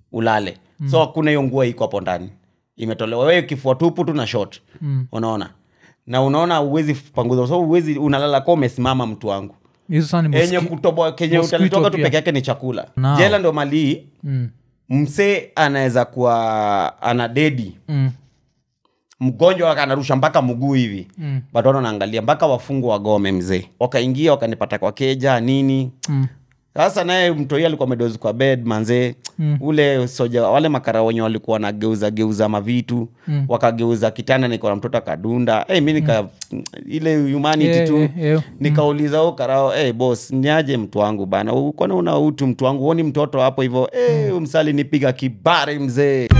ulale mm. so hakuna hiyo nguo iko hapo ndani imetolewa wewe kifua tupu tu na short mm. unaona na unaona uwezi panguza so uwezi unalala ka umesimama mtu wangu hizo sana ni enye moski- kutoboa kenye mosquito utalitoka tu pia. peke yake ni chakula Nao. jela ndo malii Mm, msee anaweza kuwa ana dedi mm, mgonjwa wake anarusha mpaka mguu hivi mm, but watu wanaangalia mpaka wafungwa wagome mzee wakaingia wakanipata kwa keja nini mm. sasa naye mtoi alikuwa amedozi kwa bed manzee mm. ule soja wale makara wenye walikuwa wanageuza geuza mavitu mm. wakageuza kitanda niko na mtoto akadunda hey, mi nika mm. ile humanity Yeah, tu yeah, yeah. nikauliza u karao hey, bos niaje mtu wangu bana U- kwani una utu mtu wangu huoni mtoto hapo hivyo hey, umsali nipiga kibari mzee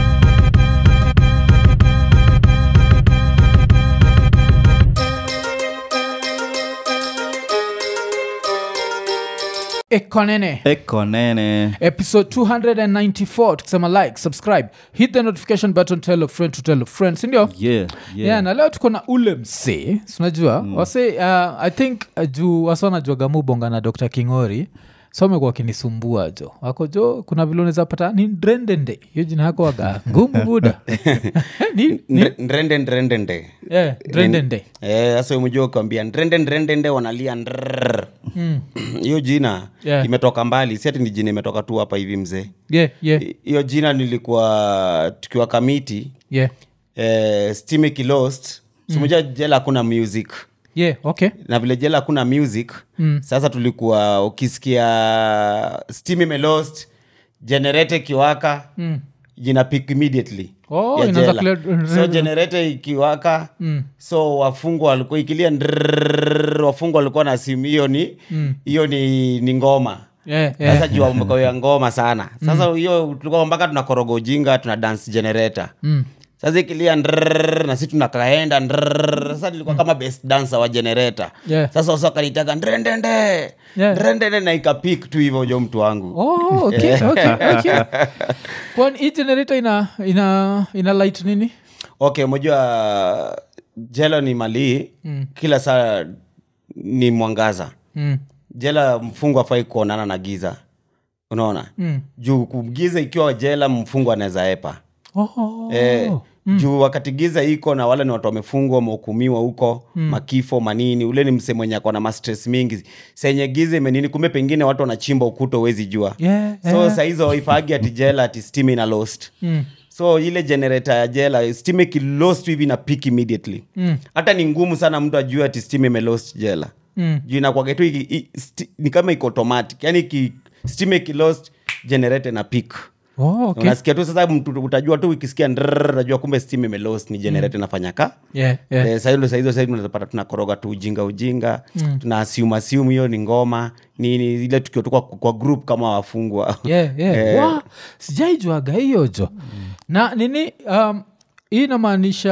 ekonene eko nene episode 294 tukisema like subscribe hit the notification button tell a friend to tell a friend sindio yeah, yeah. yeah. na leo tuko na ule msee sinajua mm. wase uh, i think uh, juu wase wanajuaga mubonga na dr kingori so amekuwa akinisumbua jo wako jo kuna vile unaweza pata ni ndrendende hiyo jina yako waga ngumu buda ni, ni, Ndre- ndrende ndrende nde yeah, ndrendende Eh, sasa umejua ukiambia ndrende ndrende nde wanalia ndrrr. hiyo jina Yeah. imetoka mbali si ati ni jina imetoka tu hapa hivi mzee yeah, yeah, I- hiyo jina nilikuwa tukiwa kamiti yeah. eh, stimic lost sumejua jela hakuna music yeah okay na vile jela hakuna music mm. sasa tulikuwa ukisikia steam imelost generate ikiwaka mm. jina pick immediately Oh, ya inaanza jela. clear- so generator ikiwaka mm. so wafungwa walikuwa ikilia ndrrrr, wafungwa walikuwa na simu hiyo ni hiyo ni, ni ngoma yeah, yeah. sasa juu wamekawia ngoma sana sasa hiyo tulikuwa mpaka tunakoroga ujinga tuna dance generator Mm. sasa ikilia ndrrr, na si tunakaenda ndrrr. sasa nilikuwa kama best dancer wa generator Yeah. sasa wasa wakanitaga ndrendende Yeah. ndrendende na ikapik tu hivyo jo mtu wangu Oh, okay, okay, okay. kwani hii generator ina ina ina light nini okay umejua jela ni malii mm. kila saa ni mwangaza mm. jela mfungwa afai kuonana na giza unaona Mm. juu kugiza ikiwa jela mfungwa anaweza epa Oh. Eh, juu wakati giza iko na wale ni watu wamefungwa wamehukumiwa huko mm. makifo manini ule ni mse mwenye akona mastres mingi senye giza imenini kumbe pengine watu wanachimba ukuta uwezi jua Yeah, so yeah. sahizo ifagi ati jela ati stim ina lost Mm. so ile generator ya jela stim ikilost hivi na pik immediately hata ni ngumu sana mtu ajue ati stim imelost jela Mm. juu inakwage tu iki- i- sti- ni kama iko automatic yani iki, stim ikilost generator na pik Oh, okay. unasikia tu sasa mtu utajua tu ukisikia ndrrr, unajua kumbe steam imelost ni generator inafanya ka Yeah, yeah. Eh, saa hiyo ndo saa hizo saa hizo tunapata tunakoroga tu ujinga ujinga tuna assume assume hiyo ni ngoma nini ile tukiwa tu kwa, kwa group kama wafungwa yeah, yeah. Eh. Wa, sijaijuaga hiyo jo na nini um, hii inamaanisha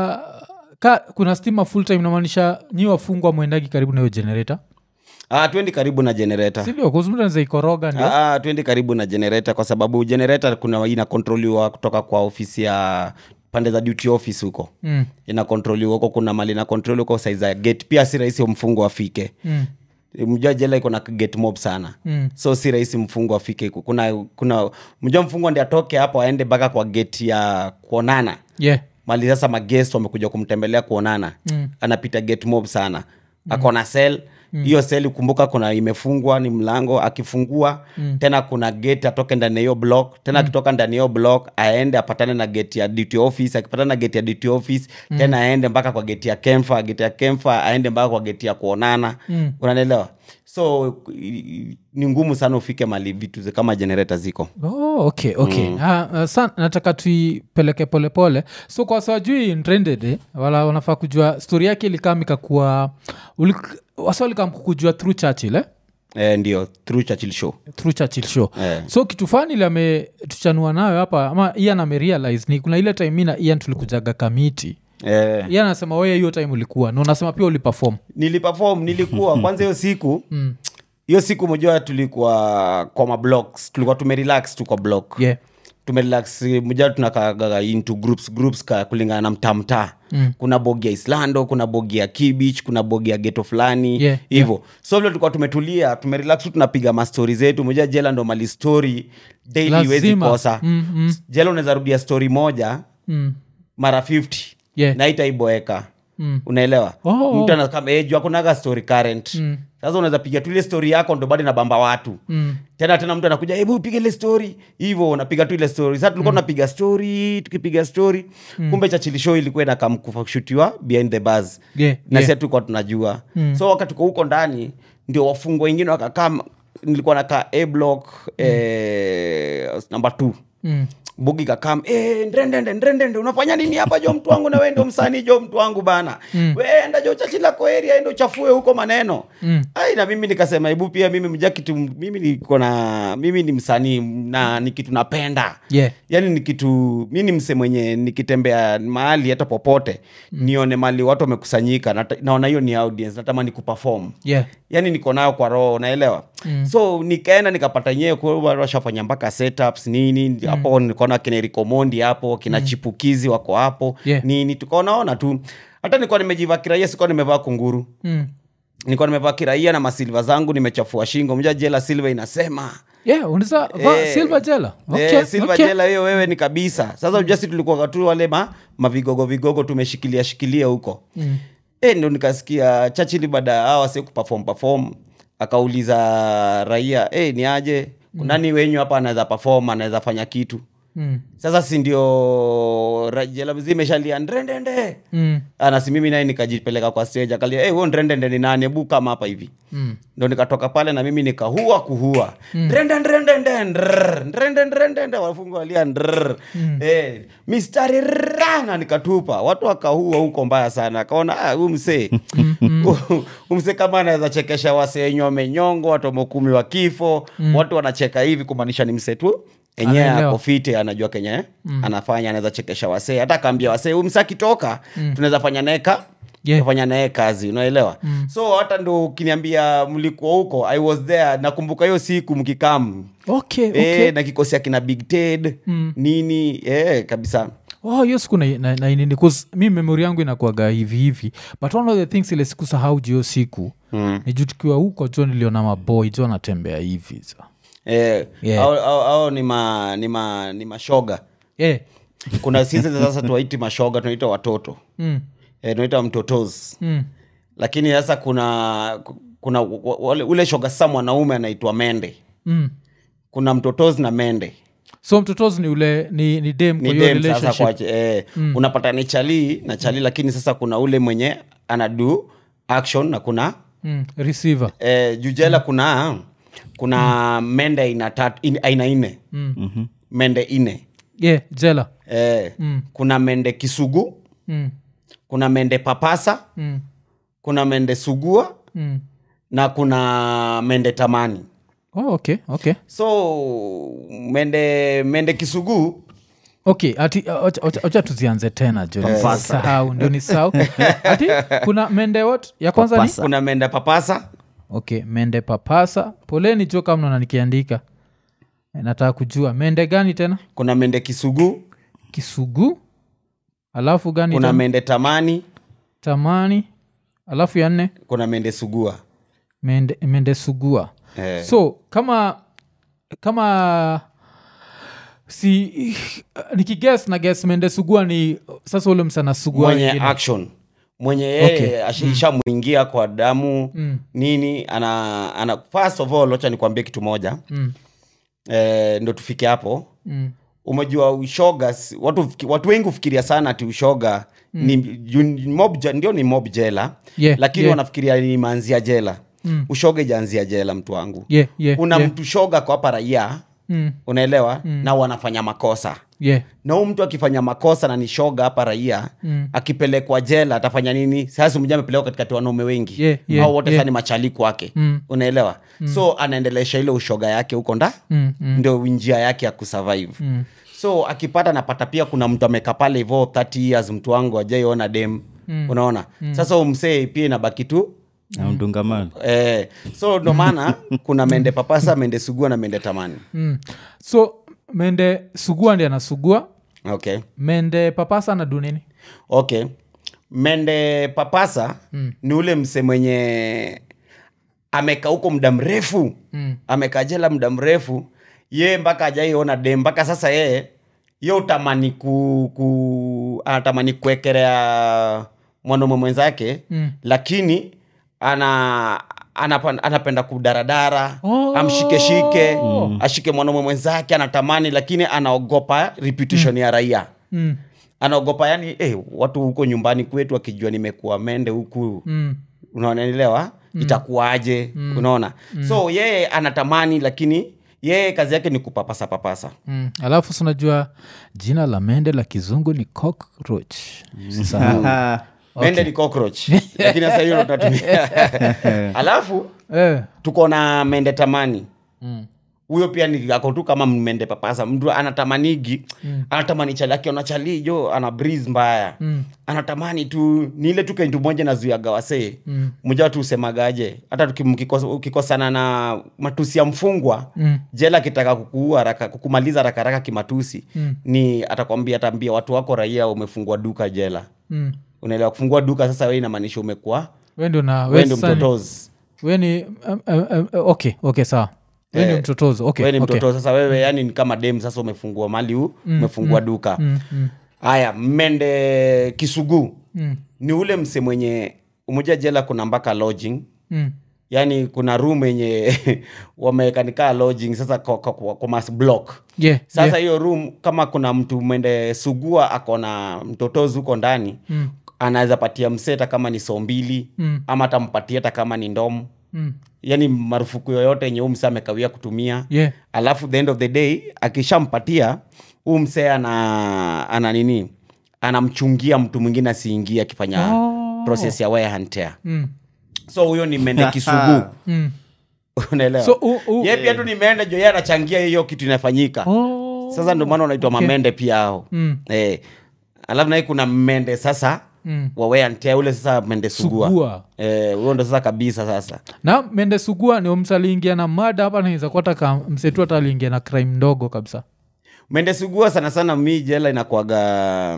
ka kuna stima full time inamaanisha nyi wafungwa mwendagi karibu na hiyo generator ah, twendi karibu na generator sindio kuzumtanza ikoroga ndio Ah, ah, twendi karibu na generator kwa sababu generator kuna inakontroliwa kutoka kwa ofisi ya pande za duty office huko Mm. inakontroliwa huko kuna mali inakontroli huko saiza ya gate pia si rahisi mfungo afike Mm. mjua jela iko na gate mob sana Mm. so si rahisi mfungo afike huko. kuna kuna mjua mfungo ndi atoke hapo aende mpaka kwa gate ya kuonana yeah. mali sasa magest wamekuja kumtembelea kuonana mm. anapita gate mob sana mm. akona sel hiyo seli kumbuka kuna imefungwa ni mlango akifungua mm. tena kuna gate atoke ndani ya hiyo block tena akitoka ndani ya hiyo block aende apatane na gate ya duty office akipatana na gate ya duty office mm. tena aende mpaka kwa gate ya kemfa gate ya kemfa aende mpaka kwa gate ya kuonana mm. unanielewa so i- i- ni ngumu sana ufike mali vitu zi- kama generator ziko Oh, okay okay mm. uh, uh, sa nataka tuipeleke polepole so kwa sawajui trended eh, wala wanafaa kujua stori yake ilikam ikakuwa wasa walikam kukujua through churchill eh? eh, ndio through churchill show through churchill show Eh. so kitu fani ile ametuchanua nayo hapa ama ian amerealize ni kuna ile time mi na ian tulikujaga kamiti eh. ian anasema weye hiyo time ulikuwa na unasema pia uliperform nilipefom nilikuwa kwanza hiyo siku hiyo siku mojua tulikuwa kwa mablocks tulikuwa tumerelax tu kwa block yeah. tumerelax mja tunakaga into groups groups ka kulingana na mtaa mtaa mm. kuna bogi ya islando kuna bogi ya kibich kuna bogi ya geto fulani Yeah, hivyo so vile tulikuwa tumetulia tumerelax tu tunapiga mastori zetu moja jela ndo mali story daily Lazima. wezi kosa Mm, mm. jela unaweza rudia story moja Mm. mara 50 Yeah. na itaiboeka Mm. unaelewa Oh. mtu anakama eh, juu akunaga story current Mm. sasa unaweza piga tu ile story yako ndo bado inabamba watu Mm. tena tena mtu anakuja hebu piga ile story hivyo unapiga tu ile story sasa tulikuwa tunapiga story tukipiga story kumbe chachilisho ilikuwa inakam kushutiwa behind the bars Yeah, na yeah. sisi tulikuwa tunajua so wakati tuko huko ndani ndio wafungwa wengine wakakaa nilikuwa nakaa a block eh, number two Mm. bugi kakam e, ndrendende ndrendende unafanya nini hapa jo mtu wangu na we ndo msanii jo mtu wangu bana mm. weenda jo chachila koeria endo chafue huko maneno Mm. ai na mimi nikasema hebu pia mimi mja kitu mimi niko na mimi ni msanii na ni kitu napenda Yeah. yaani ni kitu mi ni mse mwenye nikitembea mahali hata popote mm. nione mali watu wamekusanyika nata- naona hiyo ni audience natamani kuperform Yeah. yani niko nayo kwa roho naelewa mm. so nikaenda nikapata nyewe kwa- washafanya mpaka setups nini hapo nikaona kina Eric Omondi hapo kina chipukizi wako hapo Yeah. nini tukaonaona tu hata nilikuwa nimejivaa kiraia sikuwa nimevaa kunguru Mm. nilikuwa nimevaa kiraia na masilva zangu nimechafua shingo mja jela silva inasema Yeah, unaweza vaa Eh, silver jela okay, Eh, silver okay. jela hiyo wewe ni kabisa sasa ujasi tulikuwa tu wale ma mavigogo vigogo tumeshikilia shikilia huko Mm. e, ndo nikasikia chachili baada ya hawa si kuperform perform akauliza raia e, ni aje nani wenyu hapa anaweza perform anaweza fanya kitu Mm. sasa si ndio ra- jela mzima imeshalia ndrendende Mm. anasi mimi naye nikajipeleka kwa stage akalia hey, huo ndrendende ni nani hebu kama hapa hivi Mm. ndo nikatoka pale na mimi nikahua kuhua ndrende ndrendende ndrrr, ndrende ndrendende wafungu walia ndrrr. Eh, mistari ra na nikatupa watu wakahua huko mbaya sana akaona "Ah, huyu msee Huyu msee kama anaweza chekesha wasee wenye wamenyongo watu wamekumi wa kifo watu wanacheka hivi kumaanisha ni msee tu enyewe Anaelewa. ako fiti anajua kenye anafanya anaweza chekesha wasee hata akaambia wasee huyu msee akitoka tunaweza fanya naye ka Yeah. fanya naye kazi unaelewa so hata ndo ukiniambia mlikuwa huko i was there nakumbuka hiyo siku mkikam okay, Eh, okay. na kikosi akina big ted nini eh, kabisa oh hiyo siku na- na- na- nini 'cause mi memori yangu inakuaga hivi hivi but one of the things ile siku sahau juu hiyo siku mm. ni juu tukiwa huko jo niliona maboy jo anatembea hivi so. eh, Yeah. au, au, au ni, ma, ni, ma, ni mashoga yeah. kuna sisi sasa tuwaiti mashoga tunaita watoto mm. eh, tunaita mtotos Mm. lakini sasa kuna kuna wa- wale, ule shoga sasa mwanaume anaitwa mende Mm. kuna mtotos na mende so mtotozi ni ule ni, ni dem ni kwa hiyo dem sasa relationship kwa eh, unapata ni chalii na chalii lakini sasa kuna ule mwenye anadu action na kuna mm. receiver eh, jujela kuna kuna mende aina tatu in- aina nne mm. mende ine yeah jela eh, Mm. kuna mende kisugu mm. kuna mende papasa Mm. kuna mende sugua Mm. na kuna mende tamani Oh, okay okay so mende mende kisugu okay ati ocha tuzianze tena jo sahau ndio ni sau ati kuna mende what ya kwanza ni Papasa. kuna mende papasa okay mende papasa poleni jo kama naona nikiandika Eh, nataka kujua mende gani tena kuna mende kisugu kisugu alafu gani kuna tena? mende tamani tamani alafu ya nne kuna mende sugua mende, mende sugua eh. so kama kama si nikiges na ges mende sugua ni sasa ule msana sugua mwenye wengine. action mwenye yeye Okay. okay. ashaishamwingia kwa damu Mm. nini ana, ana first of all wacha nikuambie kitu moja Mm. eh, ndo tufike hapo Mm. umejua ushoga si- watu, fiki- watu wengi hufikiria sana ati ushoga mm. ni, ju- mob, je- ndio ni mob jela Yeah, lakini yeah. wanafikiria ni manzia jela Mm. ushoga ijaanzia jela mtu wangu Yeah, yeah, una yeah. mtu shoga kwa hapa raia Mm. unaelewa na wanafanya makosa Yeah. na huu mtu akifanya makosa na ni shoga hapa raia Mm. akipelekwa jela atafanya nini sasa mja amepelekwa katikati wanaume wengi Yeah, yeah, au wote yeah. sasa ni machali kwake Mm. unaelewa so anaendelesha ile ushoga yake huko nda Mm. Mm. ndio njia yake ya kusurvive Mm. so akipata napata pia kuna mtu ameka pale hivo 30 years mtu wangu ajaiona dem mm. unaona mm. sasa umsee pia inabaki tu amdungamano eh, so ndo maana kuna mende papasa mende sugua na mende tamani Mm. so mende sugua ndi anasugua okay mende papasa anadu nini okay mende papasa mm. ni ule mse mwenye amekaa huko muda mrefu mm. amekaa jela muda mrefu ye mpaka ajaiona dem mpaka sasa yeye ye utamani ku, ku anatamani kuekelea mwanaume mwenzake Mm. lakini ana anapa, anapenda kudaradara Oh. amshikeshike ashike mwanaume mwenzake anatamani lakini anaogopa reputation ya raia mm. anaogopa yani eh, watu huko nyumbani kwetu wakijua nimekuwa mende huku Mm. unaonelewa mm. itakuwaje mm. unaona mm. so yeye anatamani lakini yeye kazi yake ni kupapasa papasa Mm. alafu sunajua jina la mende la kizungu ni cockroach Usisahau. mende ni cockroach lakini sasa hiyo ndo tunatumia alafu eh. tuko na mende tamani mm. huyo pia ni ako tu kama mende papasa mtu anatamanigi mm. anatamani chali akiona chali jo ana breeze mbaya Mm. anatamani tu ni ile tu kentu moja nazuiaga wasee mm. mmoja watu usemagaje hata tuki- mkikos- ukikosana na matusi ya mfungwa Mm. jela akitaka kukuua haraka kukumaliza haraka haraka kimatusi Mm. ni atakwambia ataambia watu wako raia umefungua duka jela Mm. unaelewa kufungua duka sasa we inamaanisha umekuwa we ndio na we we ndio sasa ni- mtotozi we ni um, um, um, okay okay sawa we ni Eh, mtotozo okay, we ni okay. mtoto sasa wewe yani ni kama dem sasa umefungua mali huu umefungua duka Mm, mm, haya mmende kisugu mm, ni ule mse mwenye umoja jela kuna mpaka lodging mm. yaani kuna room yenye wamekanikaa lodging sasa kwa, kwa, kwa, kwa mas block Yeah, sasa yeah. hiyo room kama kuna mtu mwende sugua akona mtotozi huko ndani Mm, anaweza patia mseta kama ni soo mbili mm, ama atampatia hata kama ni ndomu mm. yaani marufuku yoyote yenye huu msee amekawia kutumia Yeah. alafu the end of the day akishampatia huu msee ana, ana nini anamchungia mtu mwingine asiingie akifanya Oh. process ya wear and tear Mm, so huyo ni mende kisugu mm. unaelewa So, u- u- ye pia tu ni mende jo ye anachangia hiyo kitu inafanyika Oh. sasa ndio maana unaitwa Okay. mamende pia hao Mm, eh. alafu naye kuna mende sasa mm. wa wear and tear ule sasa mende sugua sugua Eh, huyo ndo sasa kabisa sasa na mende sugua ni msa aliingia na mada hapa naweza kuataka msetu hata aliingia na crime ndogo kabisa mende sugua sana sana mi jela inakuaga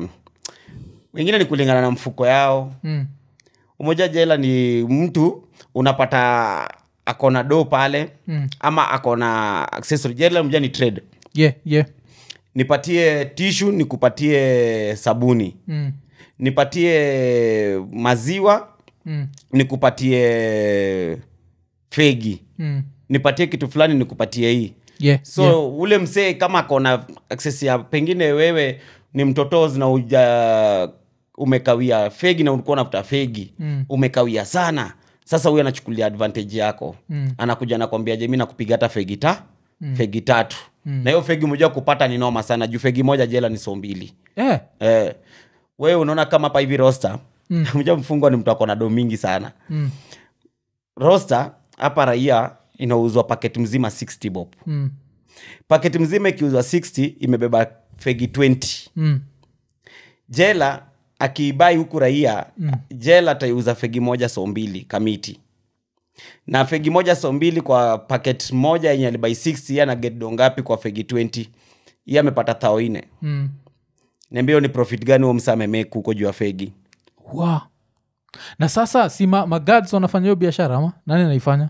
wengine ni kulingana na mfuko yao mm. umoja jela ni mtu unapata akona do pale Mm. ama akona accessory jela mja ni trade yeah, yeah. nipatie tishu nikupatie sabuni Mm. nipatie maziwa Mm. nikupatie fegi Mm. nipatie kitu fulani nikupatie hii Yeah, so yeah. ule msee kama akona access ya pengine wewe ni mtotozi na uja umekawia fegi na ulikuwa unafuta fegi Mm. umekawia sana sasa huyu anachukulia advantage yako Mm. anakuja nakwambia je mi nakupiga hata fegi ta fegi tatu na hiyo fegi moja kupata ni noma sana juu fegi moja jela ni so mbili Yeah. eh, wewe unaona kama hapa hivi rosta mm. mja mfungwa ni mtu akona do mingi sana Mm. rosta hapa raia inauzwa paketi mzima 60 bob Mm. paketi mzima ikiuzwa 60 imebeba fegi 20 Mm. jela akiibai huku raia mm. jela ataiuza fegi moja so mbili kamiti na fegi moja so mbili kwa paket moja yenye alibai 60 ye ana get do ngapi kwa fegi 20 iye amepata thao ine Mm. niambia hiyo ni profit gani huo msa amemeku huko juu ya fegi Wow. na sasa si ma, magads wanafanya hiyo biashara ama nani anaifanya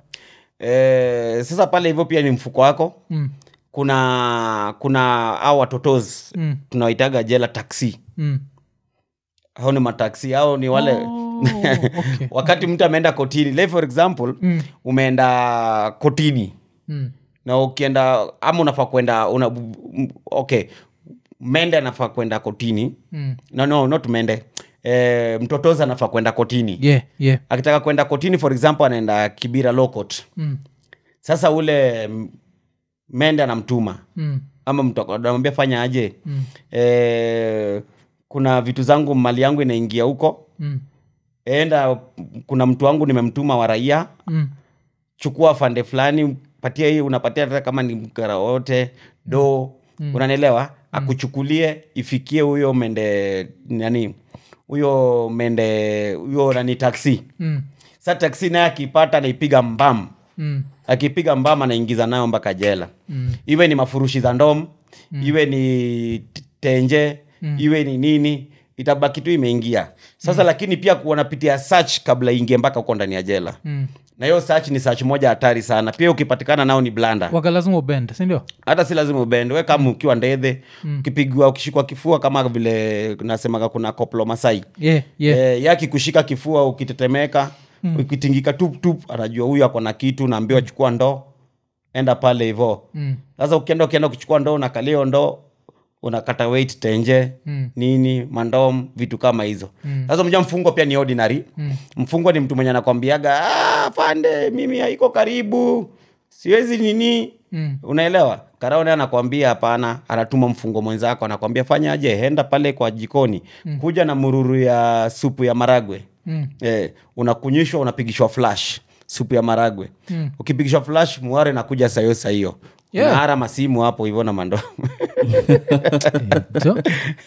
e, sasa pale hivyo pia ni mfuko wako mm. kuna kuna au watotozi Mm. tunawaitaga jela taksi Mm. hao ni mataksi au ni wale Oh, okay. wakati mtu ameenda kotini like for example Mm. umeenda kotini Mm. na ukienda ama unafaa kwenda una, m- okay mende anafaa kwenda kotini Mm. no, no not mende e, mtotozi anafaa kwenda kotini yeah, yeah. akitaka kwenda kotini for example anaenda kibira lokot Mm. sasa ule m- mende anamtuma Mm. ama mtu ako- anamwambia fanya aje mm. e, kuna vitu zangu mali yangu inaingia huko Mm. enda kuna mtu wangu nimemtuma wa raia Mm. chukua fande fulani patia hii unapatia hata kama ni mkara wote do mm. unanielewa akuchukulie ifikie huyo mende nani huyo mende huyo nani taksi Mm. sa taksi naye akipata anaipiga mbam Mm. akipiga mbam anaingiza nayo mpaka jela Mm. iwe ni mafurushi za ndom iwe ni t- tenje iwe ni nini itabaki tu imeingia sasa lakini pia wanapitia search kabla ingie mpaka huko ndani ya jela Mm. na hiyo search ni search moja hatari sana pia ukipatikana nao ni blanda waga lazima ubend sindio hata si lazima ubende we kama ukiwa ndedhe ukipigwa ukishikwa kifua kama vile nasemaga kuna koplo masai yeah, yeah. Eh, yaki kushika kifua ukitetemeka ukitingika tup tup anajua huyu ako na kitu naambiwa chukua ndoo enda pale hivo Mm. sasa ukienda ukienda kuchukua ndoo unakalia hiyo ndoo unakata weight tenje Mm. nini mandom vitu kama hizo sasa mja mfungwa pia ni ordinary mfungwa ni mtu mwenye anakwambiaga "Ah, pande mimi haiko karibu siwezi nini Mm. unaelewa karaone anakwambia hapana anatuma mfungo mwenzako anakwambia fanya aje enda pale kwa jikoni kuja na mururu ya supu ya maragwe Mm. eh, unakunyishwa unapigishwa flash supu ya maragwe mm. ukipigishwa flash muare nakuja sayo sahiyo Yeah. unaara masimu hapo hivyo na mando Jo.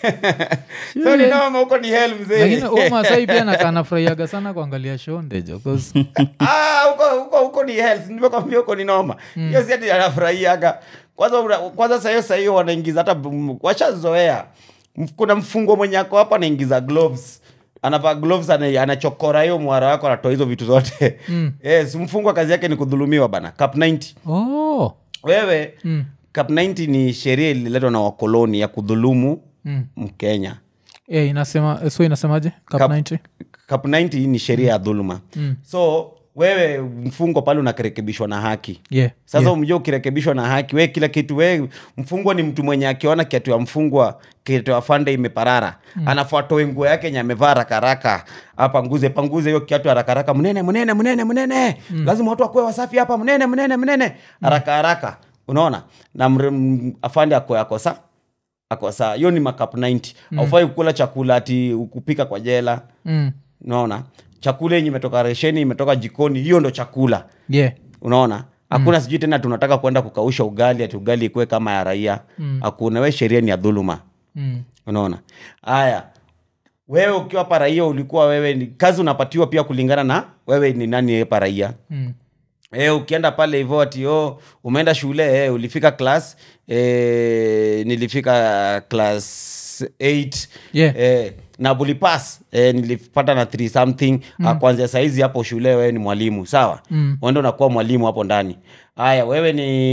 so ni noma huko ni hell mzee lakini huyu masai pia nakaa nafurahiaga sana kuangalia shonde jo 'cause- Ah, huko huko huko ni health nimekwambia huko ni noma hiyo si ati anafurahiaga kwanza una- kwanza sahiyo sahiyo wanaingiza hata m- washazoea M- kuna mfungo mwenye ako hapa anaingiza gloves anavaa gloves ana- anachokora hiyo mwara wako anatoa hizo vitu zote Mm. yes, mfungwa kazi yake ni kudhulumiwa bana cap 90 oh. wewe mm. cap 90 ni sheria ililetwa na wakoloni ya kudhulumu Mm. mkenya Eh, inasema so inasemaje Cap Cap- 90? cap 90 ni sheria ya dhuluma Mm. so wewe mfungo pale unakirekebishwa na haki yeah. sasa yeah. umjua ukirekebishwa na haki we kila kitu we mfungwa ni mtu mwenye akiona kiatu ya mfungwa kiatu ya fande imeparara mm. anafuatoe nguo yake nye amevaa rakaraka apanguze panguze hiyo kiatu harakaraka mnene mnene mnene mnene mm. lazima watu wakuwe wasafi hapa mnene mnene mnene haraka haraka unaona na mre- m- afande ako akosa akosa hiyo ni makap 90 mm. aufai kukula chakula ati kupika kwa jela Mm. unaona chakula yenye imetoka resheni imetoka jikoni hiyo ndo chakula yeah. unaona hakuna sijui tena tunataka kwenda kukausha ugali ati ugali ikuwe kama ya raia hakuna we sheria ni ya dhuluma Mm. unaona haya wewe ukiwa pa raia ulikuwa wewe ni kazi unapatiwa pia kulingana na wewe ni nani pa raia Mm. E, ukienda pale hivyo ati oh, umeenda shule eh, ulifika class eh, nilifika class 8 Yeah. eh, na bulipas eh, nilipata na 3 something mm. kwanzia saizi hapo shule wewe ni mwalimu sawa Mm. uende unakuwa mwalimu hapo ndani haya wewe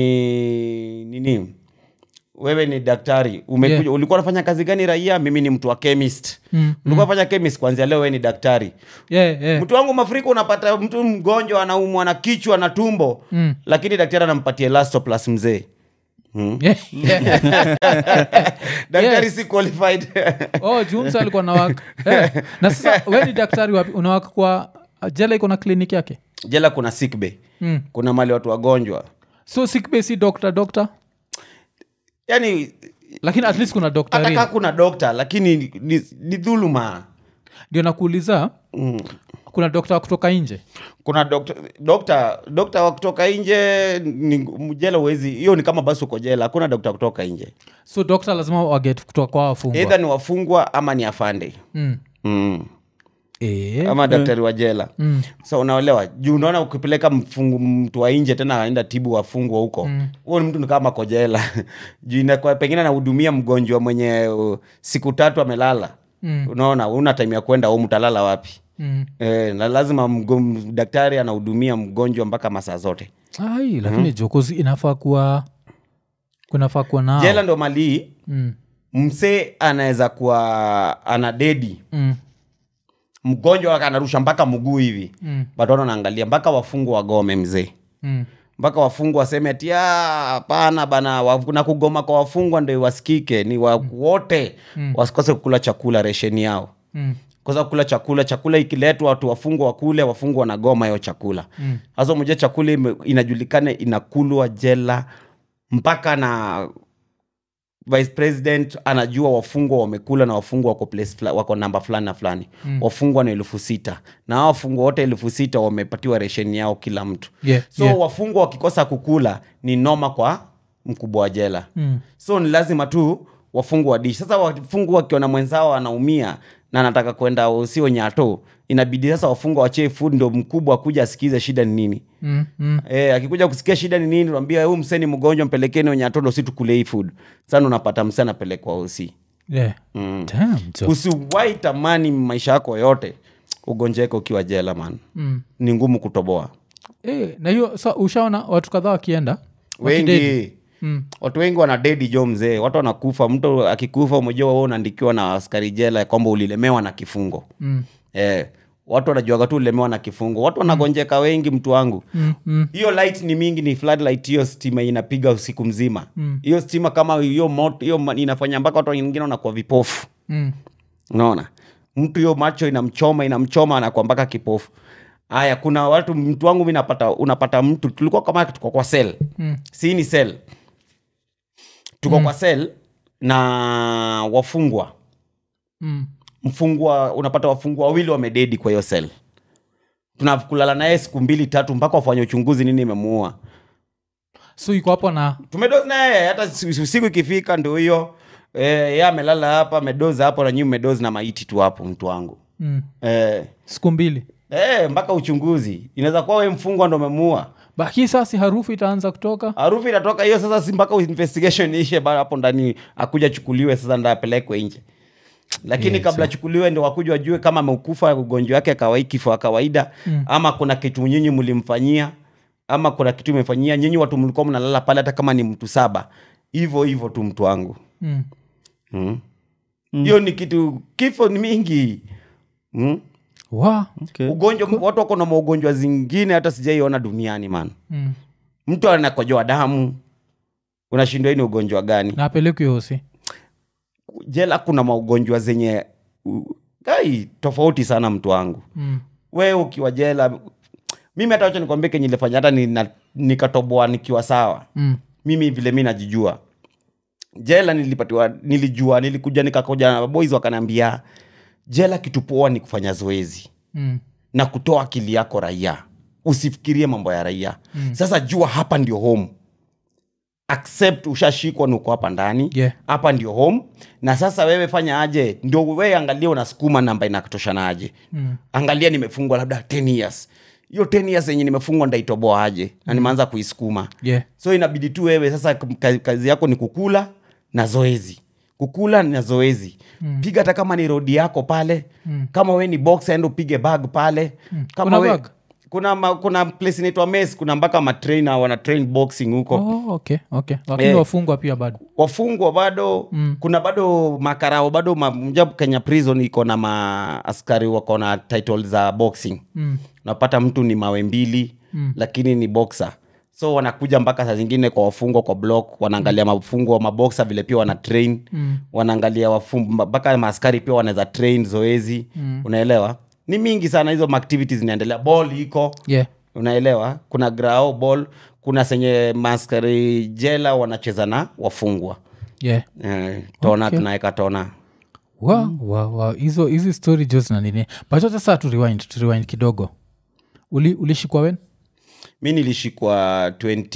ni nini wewe ni daktari umekuja Yeah. ulikuwa unafanya kazi gani raia mimi ni mtu wa chemist Mm. ulikuwa unafanya chemist kwanzia leo wewe ni daktari Yeah, yeah. mtu wangu mafuriko unapata mtu mgonjwa anaumwa na kichwa na tumbo Mm. lakini daktari anampatia elastoplas mzee hmm? Yeah, yeah. daktari Yes. si qualified oh jumsa alikuwa nawaka eh. na sasa we ni daktari wapi unawaka kwa jela iko na kliniki yake jela kuna sick bay mm. kuna mali watu wagonjwa so sickbay si doctor doctor yani lakini at least kuna doctor hata kaa real. kuna dokta lakini ni, ni, ni dhuluma ndio nakuuliza mm. kuna dokta wa kutoka nje kuna dokta dokta dokta wa kutoka nje ni jela uwezi hiyo ni kama basi uko jela hakuna dokta kutoka nje so dokta lazima waget kutoka kwa wafungwa eidha ni wafungwa ama ni afande mm. mm. Eh. ama daktari wa jela Mm. so unaelewa juu unaona ukipeleka mfungu, mtu wa nje tena anaenda tibu wafungwa huko huo ni mtu ni kama kojela juu inakuwa pengine anahudumia mgonjwa mwenye uh, siku tatu amelala Mm. unaona una time ya kwenda home utalala wapi Mm. e, na lazima mgo, daktari anahudumia mgonjwa mpaka masaa zote ai lakini jokozi inafaa kuwa kunafaa kuwa nao jela ndo malii mm. msee anaweza kuwa ana dedi Mm. mgonjwa wake anarusha mpaka mguu hivi Mm. but wana naangalia mpaka wafungwa wagome mzee Mm. mpaka wafungwa waseme ati "Ah, hapana bana wa- na kugoma kwa wafungwa ndo wasikike ni wa wote wasikose kukula chakula resheni yao Mm. kosa kula chakula chakula ikiletwa watu wafungwa wakule wafungwa wanagoma hiyo chakula hasa mm. chakula ime- inajulikana inakulwa jela mpaka na vice president anajua wafungwa wamekula na wafungwa wako, place fla, wako namba fulani na fulani mm. wafungwa ni elfu sita na hao wafungwa wote elfu sita wamepatiwa resheni yao kila mtu Yeah, so yeah. wafungwa wakikosa kukula ni noma kwa mkubwa wa jela Mm. so ni lazima tu wafungwa wadishi sasa wafungwa wakiona mwenzao anaumia na anataka kwenda usio nyato inabidi sasa wafungwa wachie food ndo mkubwa akuja asikize shida ni nini Mm, mm. E, akikuja kusikia shida ni nini ambia huu msee ni mgonjwa mpelekeni wenye atondo si tukule hii food sana unapata msee anapelekwa usi Yeah. mm. Damn, jo. usiwai tamani maisha yako yote ugonjeke ukiwa jela man Mm. ni ngumu kutoboa Eh, na hiyo sa ushaona watu kadhaa wakienda wakidedi? wengi Mm. watu wengi wana dedi jo mzee watu wanakufa mtu akikufa umejua wewe unaandikiwa na askari jela ya kwamba ulilemewa na kifungo Mm. eh, watu wanajuaga tu ulilemewa na kifungo watu wanagonjeka wengi mtu wangu Mm. Mm. hiyo light ni mingi ni floodlight hiyo stima inapiga usiku mzima hiyo stima kama hiyo moto hiyo ma- inafanya mpaka watu wengine wanakuwa vipofu Mm. unaona mtu hiyo macho inamchoma inamchoma anakuwa mpaka kipofu haya kuna watu mtu wangu mi napata unapata mtu tulikuwa kama tuko kwa sel Mm. si ni sel tuko kwa sel na wafungwa Mm. mfungwa unapata wafungwa wawili wamededi kwa hiyo sel tunakulala naye siku mbili tatu mpaka wafanye uchunguzi nini imemuua so iko hapo na tumedozi naye hata si- si- siku ikifika ndo hiyo e, ye amelala hapa amedozi hapo na nyii medozi na maiti tu hapo mtu wangu mm. e, siku mbili e, mpaka uchunguzi inaweza kuwa we mfungwa ndo memuua baki sasi harufu itaanza kutoka harufu inatoka hiyo sasa si mpaka investigation ishe ba hapo ndani akuja chukuliwe sasa ndo apelekwe nje lakini Yes, kabla chukuliwe ndo wakuja wajue kama amekufa ugonjwa wake kawaii kifo wa kawaida Mm. ama kuna kitu nyinyi mlimfanyia ama kuna kitu imefanyia nyinyi watu mlikuwa mnalala pale hata kama ni mtu saba hivyo hivyo tu mtu wangu mm. Mm. hiyo ni kitu kifo ni mingi mm. wa Okay. ugonjwa watu wako na maugonjwa zingine hata sijaiona duniani man mm. mtu anakojoa damu unashindwa hii ni ugonjwa gani na apelekwi hosi jela kuna maugonjwa zenye u- ai tofauti sana mtu wangu mm. we ukiwa jela mimi hata wacha nikwambie kenye ilifanya hata nina- nikatoboa nikiwa sawa Mm. mimi vile mi najijua jela nilipatiwa nilijua nilikuja nikakoja na boys wakanaambia jela kitu poa ni kufanya zoezi Mm. na kutoa akili yako raia usifikirie mambo ya raia mm. sasa jua hapa ndio home accept ushashikwa nuko hapa ndani Yeah. hapa ndio home na sasa wewe fanya aje ndio wewe angalia unasukuma namba inatoshana aje Mm. angalia nimefungwa labda 10 years hiyo 10 years yenye nimefungwa ndaitoboa aje na nimeanza kuisukuma yeah. so inabidi tu wewe sasa ka- kazi yako ni kukula na zoezi kukula na zoezi mm. piga hata kama ni rodi yako pale mm. kama we ni box enda upige bag pale mm. kama Kuna we, bag? kuna ma, kuna place inaitwa mes kuna mpaka matrainer wana train boxing huko oh, okay, okay. lakini Eh. wafungwa pia bado wafungwa bado mm. kuna bado makarao bado ma, mja kenya prison iko na maaskari wako na title za boxing mm. unapata mtu ni mawe mbili mm. lakini ni boxer so wanakuja mpaka saa zingine kwa wafungwa kwa block wanaangalia mafungwa maboksa vile pia wana train Mm. wanaangalia wafungwa mpaka maaskari pia wanaweza train zoezi mm. unaelewa ni mingi sana hizo activities zinaendelea ball iko yeah. unaelewa kuna grao ball kuna senye maaskari jela wanacheza na wafungwa yeah. eh, tona Okay. tunaweka tona wa wa wa hizo hizi story jos na nini but wacha saa tu rewind tu rewind kidogo Uli, ulishikwa wen mi nilishikwa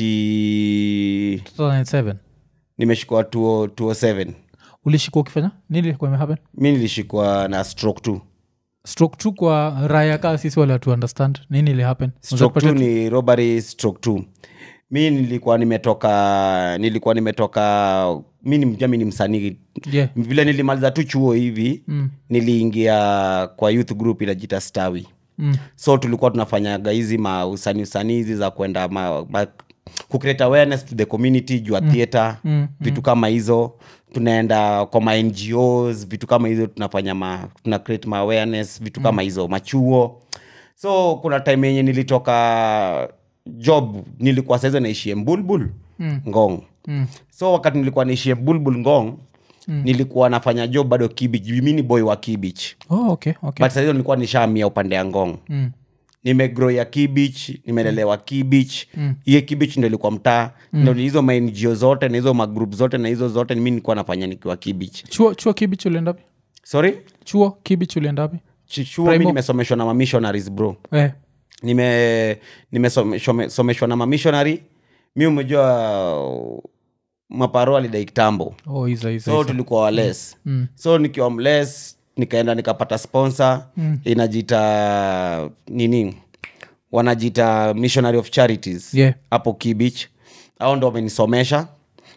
20 2007 nimeshikwa 20- 207 ulishikwa ukifanya nini ilikuwa imehappen mi nilishikwa na stroke tu stroke tu kwa raya kaa sisi wale watu understand nini ili happen stroke tu ni robbery stroke tu mi nilikuwa nimetoka nilikuwa nimetoka mi ni mja mi ni msanii yeah. vile nilimaliza tu chuo hivi mm. niliingia kwa youth group inajita stawi Mm. so tulikuwa tunafanyaga hizi mausani usani hizi za kwenda ma, ma, kucreate awareness to the community juu ya theatre Mm. vitu kama hizo tunaenda kwa ma ngos vitu kama hizo tunafanya ma, tuna create ma awareness vitu kama hizo machuo so kuna time yenye nilitoka job nilikuwa saizo naishie mbulbul Mm. ngong Mm. so wakati nilikuwa naishie bulbul ngong mm. nilikuwa nafanya job bado kibich mi ni boy wa kibich oh, okay, okay. but sahizo nilikuwa nishaamia upande ya ngong mm. nimegrow ya kibich nimelelewa kibich hiyo kibich ndo ilikuwa mtaa ndo ni hizo maingio zote na hizo magroup zote na hizo zote mi nilikuwa nafanya nikiwa kibich chuo chuo kibich uliendapi sorry chuo kibich uliendapi Ch- chuo mi nimesomeshwa na mamissionaries bro eh. nime nimesomeshwa na mamishonary mi umejua maparo alidai kitambo oh, hizo hizo so hizo. tulikuwa wales Mm. so nikiwa mles nikaenda nikapata sponsor mm. inajita nini wanajita missionary of charities Yeah. hapo kibich au ndo wamenisomesha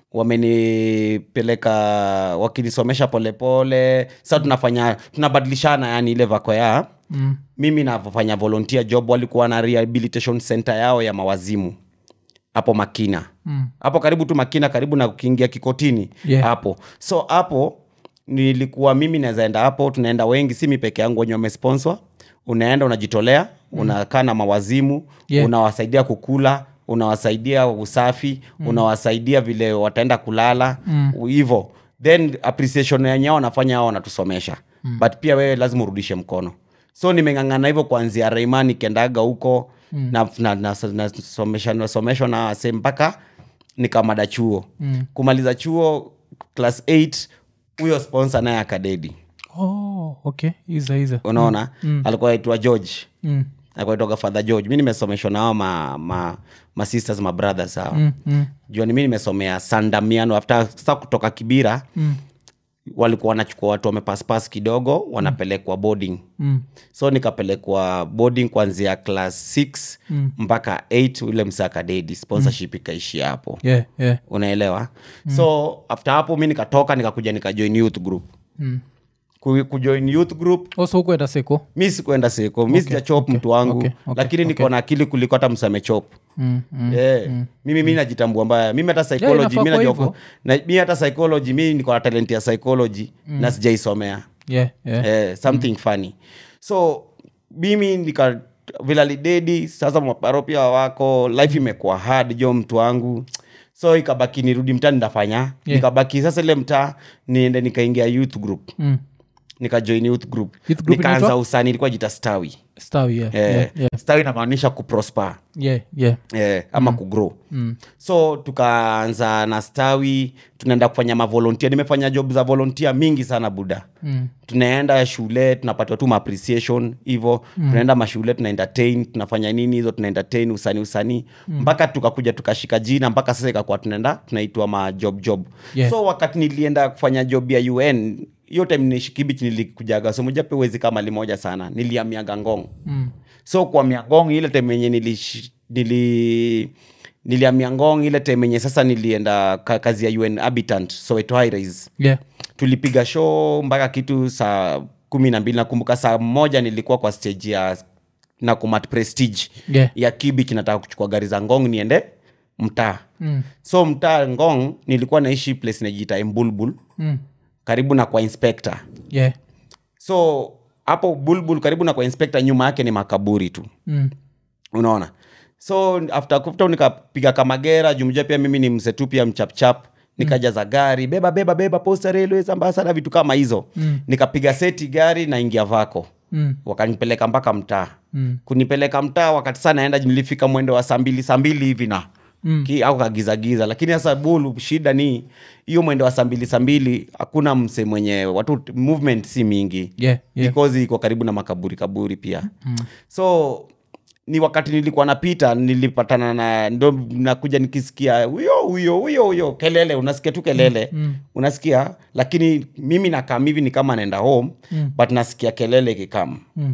wamenipeleka wakinisomesha polepole sa tunafanya tunabadilishana yani ile vako ya Mm. mimi nafanya volunteer job walikuwa na rehabilitation center yao ya mawazimu hapo makina Mm. hapo karibu tu makina karibu na kukiingia kikotini Yeah. hapo so hapo nilikuwa mimi nawezaenda hapo tunaenda wengi si mi peke yangu wenye wamesponsor unaenda unajitolea unakaa na mawazimu Yeah. unawasaidia kukula unawasaidia usafi unawasaidia vile wataenda kulala hivo then appreciation yenyewe wanafanya hao wanatusomesha but pia wewe lazima urudishe mkono so nimeng'ang'ana hivyo kuanzia reima nikendaga huko na, na, na, na, somesha, nasomeshwa na wase mpaka nikamada chuo mm. kumaliza chuo class 8 huyo sponsor naye akadedi Oh, okay iza iza unaona mm. alikuwa aitwa george mm. alikuwa aitwaga father george mi nimesomeshwa nao ma, ma, ma sisters ma brothers hao Mm. Mm. juani mi nimesomea sandamiano after sa kutoka kibira Mm. walikuwa wanachukua watu wamepaspas kidogo wanapelekwa boarding Mm. so nikapelekwa boarding kuanzia class 6 Mm. mpaka 8 ule msakadedi sponsorship ikaishia hapo yeah yeah unaelewa mm. so after hapo mi nikatoka nikakuja nikajoin youth group mm. Ku- kujoin youth group also hukuenda seko mi sikuenda seko mi sijachop mtu wangu okay, okay, lakini niko na akili kuliko hata msamechop mm. mm. Yeah. mimi mi najitambua mbaya mimi hata psychology inafaa mi kuwa najua hivyo. ku- na, mi hata psychology mi niko na talent ya psychology na sijaisomea yeah yeah eh, something funny so mimi nika vilalidedi sasa maparo pia wako life imekuwa hard jo mtu wangu so ikabaki nirudi mtaa ndafanya nikabaki sasa ile mtaa niende nikaingia youth group mm. nikajoin youth group Youth group nikaanza inaitwa? usani ilikuwa jita stawi stawi yeah eh, yeah yeah stawi inamaanisha kuprosper yeah yeah eh, ama mm. kugrow mm. so tukaanza na stawi tunaenda kufanya mavolontia nimefanya job za volontia mingi sana buda mm. tunaenda shule tunapatiwa tu appreciation hivo mm. tunaenda mashule tuna entertain tunafanya nini hizo tuna entertain usani usani mm. mpaka tukakuja tukashika jina mpaka sasa ikakuwa tunaenda tunaitwa majob job Yeah. so wakati nilienda kufanya job ya un hiyo time nishikibich nilikujaga so moja pewezi kama limoja sana niliamiaga ngong Mm. so kwa miangong ile time yenye nilish- nili niliamia ngong ile time yenye sasa nilienda ka, kazi ya un habitant soweto high rise yeah tulipiga show mpaka kitu saa kumi na mbili nakumbuka saa moja nilikuwa kwa stage ya nakumat prestige yeah ya kibich nataka kuchukua gari za ngong niende mtaa mm. so mtaa ngong nilikuwa naishi place najiita embulbul Mm. karibu na kwa inspector yeah so hapo bulbul karibu na kwa inspector nyuma yake ni makaburi tu mm. unaona so after kufta nikapiga kamagera jumjua pia mimi ni msetu pia mchapchap nikajaza gari beba beba beba posta railways ambasada vitu kama hizo Mm. nikapiga seti gari naingia vako Mm. wakanipeleka mpaka mtaa Mm. kunipeleka mtaa wakati saa naenda nilifika mwendo wa saa mbili saa mbili hivi na Mm. Ki, au kagizagiza lakini sasa bulu shida ni hiyo mwendo wa saa mbili saa mbili hakuna mse mwenye watu movement si mingi yeah yeah because iko karibu na makaburi kaburi pia mm. so ni wakati nilikuwa napita nilipatana na ndo nakuja nikisikia huyo huyo huyo huyo kelele unasikia tu kelele mm. unasikia lakini mimi nakam hivi ni kama naenda home mm. but nasikia kelele kikam mm.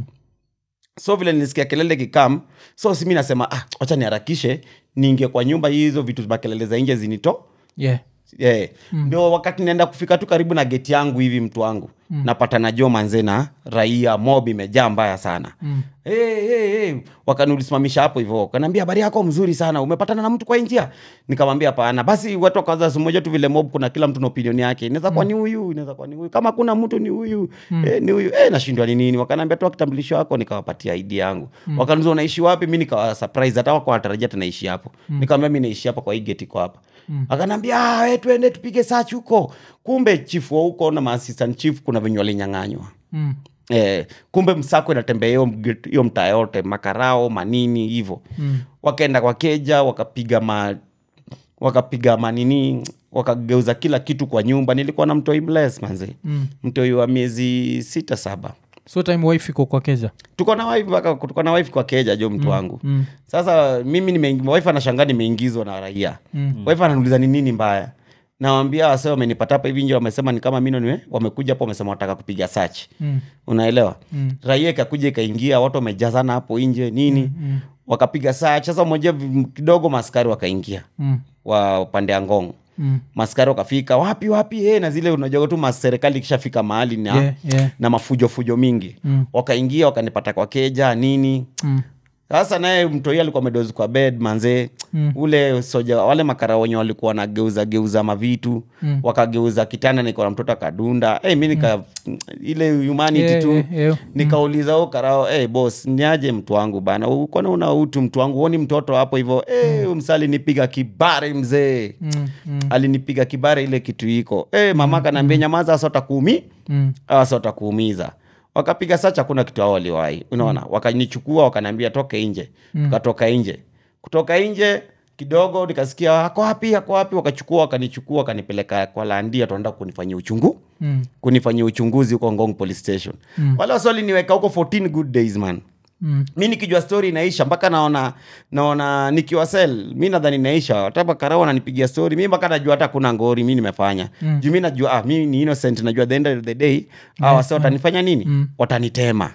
so vile nilisikia kelele kikam so simi nasema ah, wacha niharakishe niingie kwa nyumba hizo vitu makelele za nje zinito yeah yeah. ndio wakati naenda kufika tu karibu na geti yangu hivi mtu wangu mm. napata na jo manze na raia mob imejaa mbaya sana mm. hey, hey, hey. wakaniulisimamisha hapo hivyo wakanaambia habari yako mzuri sana umepatana na mtu kwa hii njia nikamwambia hapana basi watu wakaanza siku moja tu vile mob kuna kila mtu na opinion yake inaweza kuwa ni huyu inaweza kuwa ni huyu kama kuna mtu ni huyu mm. eh, ni huyu eh, nashindwa ni nini wakanaambia tu kitambulisho wako nikawapatia ID yangu mm. wakaniuliza unaishi wapi mi nikawa surprise hata wako wanatarajia tunaishi hapo mm. nikamwambia mi naishi hapa kwa hii gate iko hapa mm. akanambia "Ah, we tuende tupige search huko kumbe chief wa huko na maassistant chief kuna venye walinyang'anywa mm. Eh, kumbe msako inatembea hiyo mg- hiyo mtaa yote makarao manini hivo mm. wakaenda kwa keja wakapiga ma wakapiga manini wakageuza kila kitu kwa nyumba nilikuwa na mtoi bless manze mm. mtoi wa miezi sita saba so time wife iko kwa keja tuko na wife mpaka tuko na wife kwa keja jo mtu wangu mm. sasa mimi nimeingi- wife anashangaa nimeingizwa na raia mm. wife ananiuliza ni nini mbaya nawambia wase wamenipata hapa hivi nje wamesema ni kama mino niwe wamekuja hapo wamesema wataka kupiga search Mm. unaelewa Mm. raia ikakuja ikaingia watu wamejazana hapo nje nini Mm. wakapiga search sasa moja kidogo maskari wakaingia Mm. wa upande ya ngong Mm. maskari wakafika wapi wapi eh, na zile unajua tu maserikali ikishafika mahali na, Yeah, yeah. na mafujo fujo mingi Mm. wakaingia wakanipata kwa keja nini Mm. sasa naye mtoi alikuwa amedozi kwa bed manzee Mm. ule soja wale makara wenye walikuwa wanageuza geuza mavitu Mm. wakageuza kitanda niko na mtoto akadunda hey, mi nika ile humanity Yeah, tu yeah, yeah. nikauliza u karao hey, bos niaje mtu wangu bana ukona una utu mtu wangu huoni mtoto hapo hivo hey, msa alinipiga kibare mzee Mm. Mm. alinipiga kibare ile kitu iko hey, mama kanaambia nyamaza asota Mm. awasa watakuumiza wakapiga sacha hakuna kitu ao waliwahi unaona wakanichukua wakaniambia toke nje tukatoka nje kutoka nje kidogo nikasikia ako wapi ako wapi wakachukua wakanichukua wakanipeleka kwa landia tunaenda kunifanyia uchungu Mm. kunifanyia uchunguzi huko ngong police station Mm. wale waswali niweka huko 14 good days man Mm. mi nikijua story inaisha mpaka naona naona nikiwa sel mi nadhani inaisha hata makarao wananipigia story mi mpaka najua hata kuna ngori mi nimefanya mm. juu mi najua ah, mi ni innocent najua the end of the day yeah. wase watanifanya nini mm. watanitema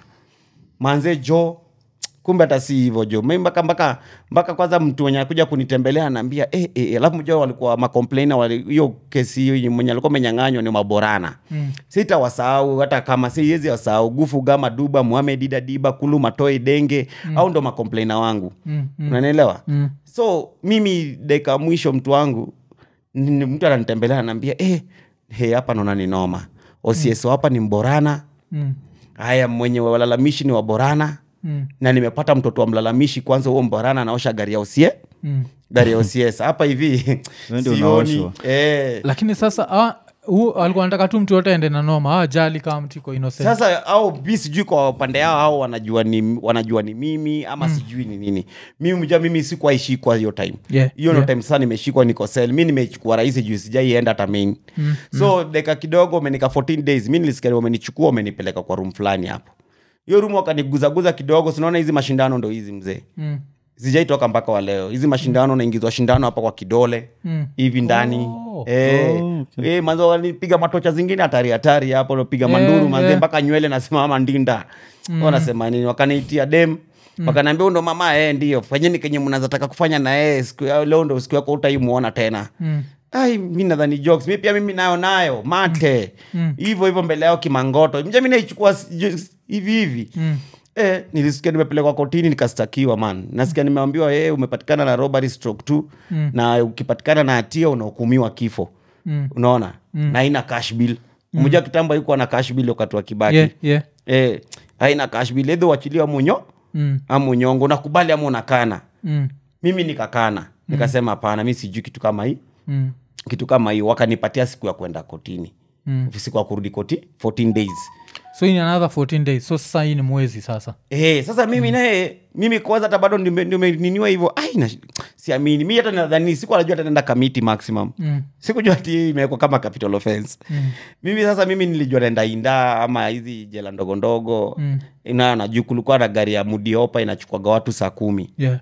manze jo kumbe hata si hivyo jo mi mpaka mpaka mpaka kwanza mtu mwenye akuja kunitembelea anaambia eh, eh, alafu mjua walikuwa makomplaina wali- hiyo kesi hiyo mwenye alikuwa amenyang'anywa ni maborana Mm. sitawasahau hata kama siwezi wasahau gufu gama duba muhamed ida diba kulu matoi denge mm. au ndo makomplaina wangu Mm. Mm. unanielewa Mm. so mimi dakika mwisho mtu wangu ni- mtu ananitembelea anaambia eh, he hapa naona ni noma osieso hapa ni mborana Mm. haya mwenye walalamishi ni waborana Mm. na nimepata mtoto wa mlalamishi kwanza huo mborana anaosha gari ya osie Mm. gari ya osies hapa hivi Wewe ndio sioni unaoshwa. eh, lakini sasa ah, huu alikuwa anataka tu mtu yote ende na noma ajali kama mtu iko innocent sasa au mi sijui kwa upande yao au wanajua ni, wanajua ni mimi ama mm. sijui ni nini mimi mja mimi sikuwaishikwa hiyo time Yeah, hiyo ndo yeah. time sasa nimeshikwa niko sel mi nimechukua rahisi juu sijaienda hata main mm. so dakika kidogo umenika 14 days mi nilisikia wamenichukua wamenipeleka kwa room fulani hapo hiyo room wakaniguzaguza kidogo sinaona hizi mashindano ndo hizi mzee Mm. sijaitoka mpaka wa leo hizi mashindano naingizwa shindano hapa kwa kidole Mm. hivi ndani Oh. Eh, Oh, okay. eh, manzo walipiga matocha zingine hatari hatari hapo napiga Yeah, manduru manze yeah. mpaka nywele nasimama ndinda mm. wanasema nini wakaniitia dem mm. wakanaambia ndo mama eh, ndio fanyeni kenye mnazataka kufanya na yeye siku ya leo ndo siku yako utaimuona tena Mm. ai mi nadhani jokes mi pia mimi nayo nayo mate hivyo hivyo mbele yao kimangoto mja mi naichukua si- ju- hivi hivi Mm. Eh, nilisikia nimepelekwa kotini nikastakiwa man nasikia nimeambiwa eh, umepatikana na robbery stroke tu Mm. na ukipatikana na hatia unahukumiwa kifo Mm. unaona na haina cash bill mmoja kitambo haikuwa na cash bill wakati wa kibaki Yeah, yeah. eh, haina cash bill edho wachiliwa munyo Mm. ama unyongo unakubali ama unakana Mm. mimi nikakana nikasema hapana mi sijui kitu kama hii Mm. kitu kama hii wakanipatia siku ya kwenda kotini Mm. siku ya kurudi koti 14 days so in another 14 days so sasa hii ni mwezi sasa Eh, sasa mimi naye mimi kwanza hata bado nime- nimeniniwa hivyo ai na- siamini mi hata nadhani siku anajua tanaenda kamiti maximum Mm. sikujua ti imewekwa kama capital offense Mm. mimi sasa mimi nilijua naenda inda ama hizi jela ndogo ndogo Mm. na najuu kulikuwa na gari ya mudiopa inachukuaga watu saa kumi yeah.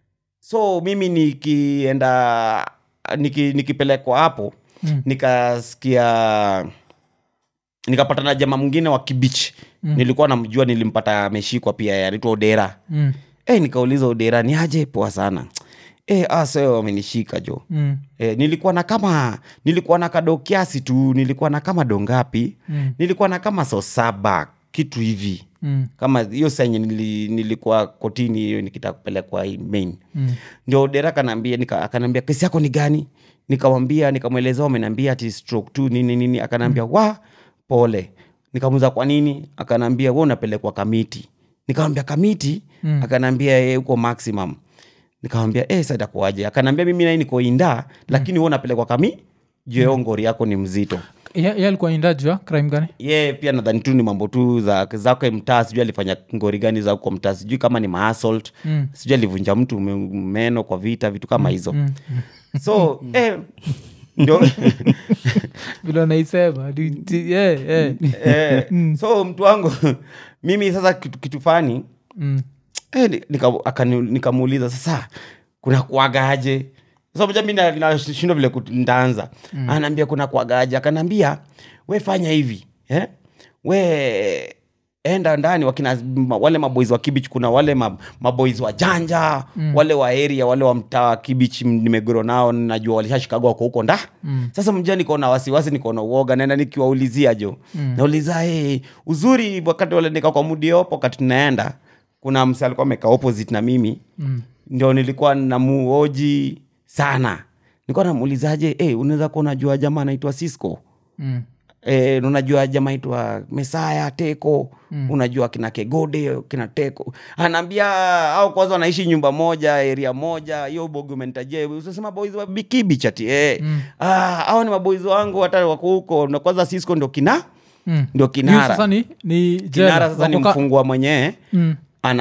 so mimi nikienda niki, nikipelekwa hapo Mm. nikasikia nikapata na jama mwingine wa kibich mm. nilikuwa namjua nilimpata ameshikwa pia anaitwa odera Mm. e, nikauliza odera ni aje poa sana e, aso wamenishika jo Mm. e, nilikuwa na kama nilikuwa na kado kiasi tu nilikuwa na kama dongapi Mm. nilikuwa na kama so saba kitu hivi Mm. kama hiyo senye nili, nilikuwa kotini hiyo nikitaka kupelekwa hii main Mm. ndio dera akanaambia nika, akanaambia kesi yako ni gani nikamwambia nikamwelezea wamenambia ati stroke tu nini nini akanaambia wa pole nikamuza kwa nini akanaambia we unapelekwa kamiti nikamwambia kamiti Mm. akanaambia "Eh, huko maximum nikamwambia eh, sasa itakuwaje akanaambia mimi nai niko inda lakini we unapelekwa kami juu mm. ngori yako ni mzito Ye- ye alikuwa indajua crime gani ye pia nadhani tu ni mambo tu za zake mtaa sijui alifanya ngori gani za huko mtaa sijui kama ni maassault Mm. sijui alivunja mtu me- meno kwa vita vitu kama hizo Mm. so eh, ndio vile naisema yeah, yeah. eh, so mtu wangu mimi sasa kitu, kitu fani Mm. eh, ni- nika- akani- nikamuuliza sasa kuna kuagaje so moja mi na- nashindwa vile kut- nitaanza mm. anaambia kuna kwagaja akanaambia we fanya hivi eh? we enda ndani wakina ma- wale maboys wa kibich kuna wale ma, maboys wa janja mm. wale wa area wale wa mtaa wa kibich m- nimegoro nao najua walishashikagwa wako huko nda mm. sasa mja niko na wasiwasi niko na uoga naenda nikiwaulizia jo mm. nauliza hey, uzuri wakati wale nika kwa mudiopo wakati tunaenda kuna msa alikuwa amekaa opposite na mimi mm. ndio nilikuwa namuoji sana nilikuwa namuulizaje hey, unaweza kuwa unajua jamaa anaitwa cisco Mm. E, unajua jamaa itwa mesaya teko mm. unajua kina kegode kina teko anaambia au kwanza wanaishi nyumba moja area moja hiyo bogi umenitajia usasema boys wa bikibi chati e. mm. ah, au ni maboys wangu hata wako huko na kwanza cisco ndo kina Mm. ndo Hiyo kinara sasa ni, ni jela. kinara sasa ni Wako ka- mfungwa mwenyewe Mm.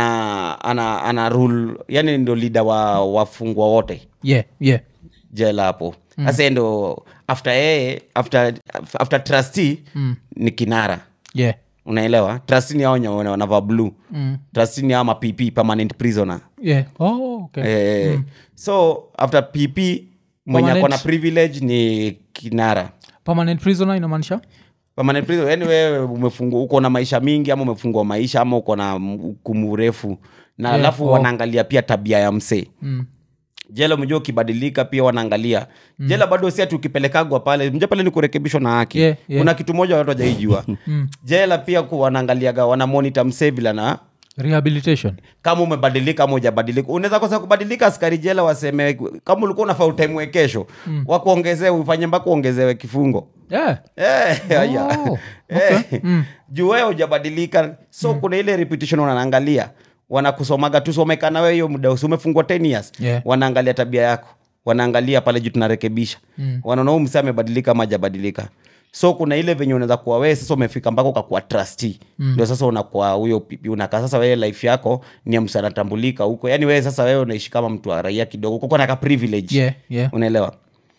ana ana ana rule yani ndo lida wa wafungwa wote yeah, yeah. jela hapo sasa mm. ndo after yeye after, after trustee mm. ni kinara Yeah. unaelewa trustee ni hao wenye wana- wanavaa blue Mm. trustee ni hao ma pp permanent prisoner Yeah. Oh, okay. eh, so after pp mwenye Permanent. akona privilege ni kinara permanent prisoner inamaanisha permanent prisoner yani wewe umefungwa uko na maisha mingi ama umefungwa maisha ama uko na hukumu refu na Yeah, alafu oh. wanaangalia pia tabia ya msee mm. jela umejua ukibadilika pia wanaangalia mm. jela bado si ati ukipelekagwa pale mja pale ni kurekebishwa na haki Yeah, yeah. kuna kitu moja watu wajaijua jela pia ku- wanaangaliaga wanamonita msee vila na rehabilitation kama umebadilika ama ujabadilika unaweza kosa kubadilika askari jela waseme kama ulikuwa unafaa utemwe kesho mm. wakuongezee ufanye mpaka uongezewe kifungo yeah. Eh, haya. Oh, Eh, juu wewe hujabadilika so kuna ile repetition wanaangalia wanakusomaga tusomekana wewe hiyo muda usi umefungwa 10 years Yeah. wanaangalia tabia yako wanaangalia pale juu tunarekebisha mm. wanaona huu msee amebadilika ama hajabadilika so kuna ile venye unaweza kuwa wewe sasa umefika mpaka ukakuwa trustee ndio sasa unakuwa huyo pipi unakaa sasa wewe life yako ni ya msa anatambulika huko yani wewe sasa wewe unaishi kama mtu wa raia kidogo kuko naka privilege Yeah, yeah. unaelewa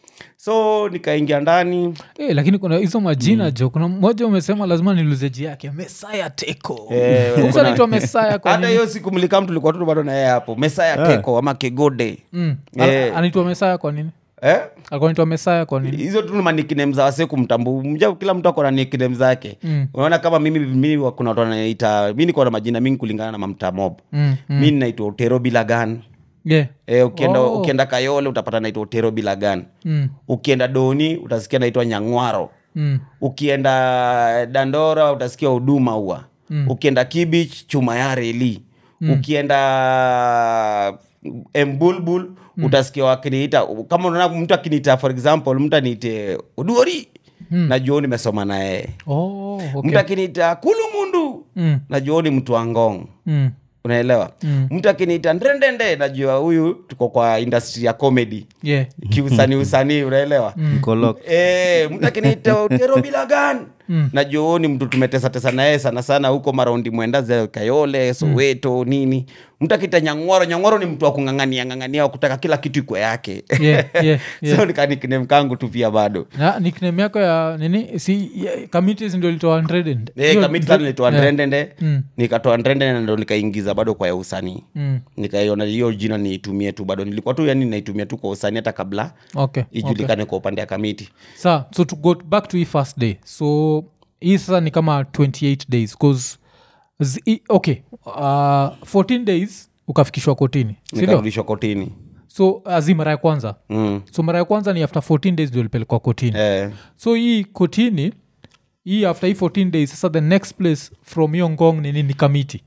so nikaingia ndani Eh, lakini kuna hizo majina jo kuna mmoja umesema lazima niluzeji yake mesaya teko Eh, Mtu kuna- anaitwa mesaya kwa hata nini? hiyo siku mlikam tulikuwa tu bado na yeye hapo mesaya teko ama kegode Mm. Eh. Ana- anaitwa mesaya kwa nini eh? alikuwa anaitwa mesaya kwa nini hizo tu manikinem za wase kumtambu mja kila mtu akona nikinem zake Mm. unaona kama mimi mimi wa- kuna watu wanaita mi niko na majina mingi kulingana na mamta mob Mm, mm. mi naitwa utero bilagan yeah. e, ukienda, Oh. ukienda kayole utapata naitwa utero bilagan mm. ukienda doni utasikia naitwa nyangwaro Mm. ukienda dandora utasikia huduma ua Mm. ukienda kibich chuma ya reli ukienda embulbul utasikia wakiniita kama unaona mtu akiniita for example mtu aniite uduori najua nimesoma na yeye Oh, okay. mtu akiniita kulumundu Mm. najua ni mtu wa ngong Mm. unaelewa mtu akiniita ndrendende najua huyu tuko kwa industry ya comedy Yeah. kiusanii usanii unaelewa Mkolok. Eh, mtu akiniita utero bilagan najua huyu ni mtu tumetesatesa naye sana sana huko maraundi mwenda za kayole soweto nini mtu akita nyang'oro nyang'oro ni mtu wa kung'ang'ania ng'ang'ania wa kutaka kila kitu ikwe yake Yeah, yeah, yeah. so nikanikinem kangu tu pia bado na nickname yako ya nini si ya- committees ndio ilitoa 100 and- Eh, hiyo- kamiti sana nilitoa Yeah. ndrendende Mm. nikatoa ndrendende ndo nikaingiza bado kwa ya usanii Mm. nikaiona hiyo jina niitumie tu bado nilikuwa tu yani naitumia tu kwa usanii hata kabla okay, okay. ijulikane kwa upande ya kamiti sa so to go back to hii first day so hii sasa ni kama 28 days bcause zi, i- okay uh, 14 days ukafikishwa kotini sindio nikarudishwa kotini so azi mara ya kwanza mm. so mara ya kwanza ni after 14 days ndio ulipelekwa kotini eh. so hii kotini hii after hii 14 days sasa the next place from hiyo ngong ni nini kamiti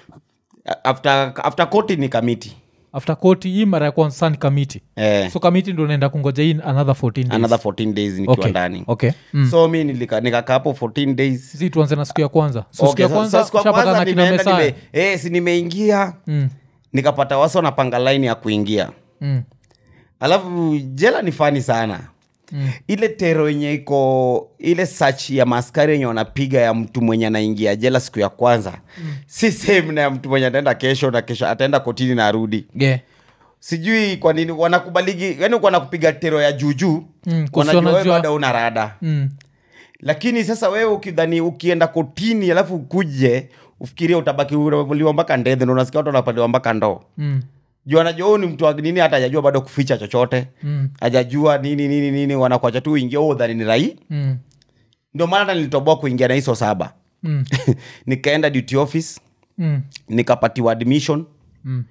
after, after koti ni kamiti after koti hii mara ya kwanza sasa ni kamiti eh. so kamiti ndo naenda kungoja hii another 14 days another 14 days nikiwa okay. ndani okay. Mm. so mi nilika- nikakaa hapo 14 days si tuanze na siku ya kwanza so siku Okay, ya sa- kwanza sa siku ya ushapata kwanza na kina nimeenda, mesaya nime- eh, si nimeingia mm. nikapata wasi wanapanga laini ya kuingia Mm. alafu jela ni fani sana Mm. ile tero yenye iko ile sach ya maskari yenye wanapiga ya mtu mwenye anaingia jela siku ya kwanza mm. si same na ya mtu mwenye ataenda kesho na kesho ataenda kotini na arudi yeah. sijui kwa nini wanakubaligi yani wanakupiga tero ya juujuu Mm, kusi wanajua wewe wanajua- bado una rada Mm. lakini sasa wewe ukidhani ukienda kotini alafu ukuje ufikirie utabaki uliwa mpaka ndedhe ndo unasikia watu wanapaliwa mpaka ndoo Mm. juu anajua huyu ni mtu wa nini hata hajajua bado kuficha chochote Mm. hajajua nini nini nini wanakuacha tu uingia oh, dhani ni rai Mm. ndio maana hata nilitoboa kuingia na hizo saba Mm. nikaenda duty office Mm. nikapatiwa admission Mm.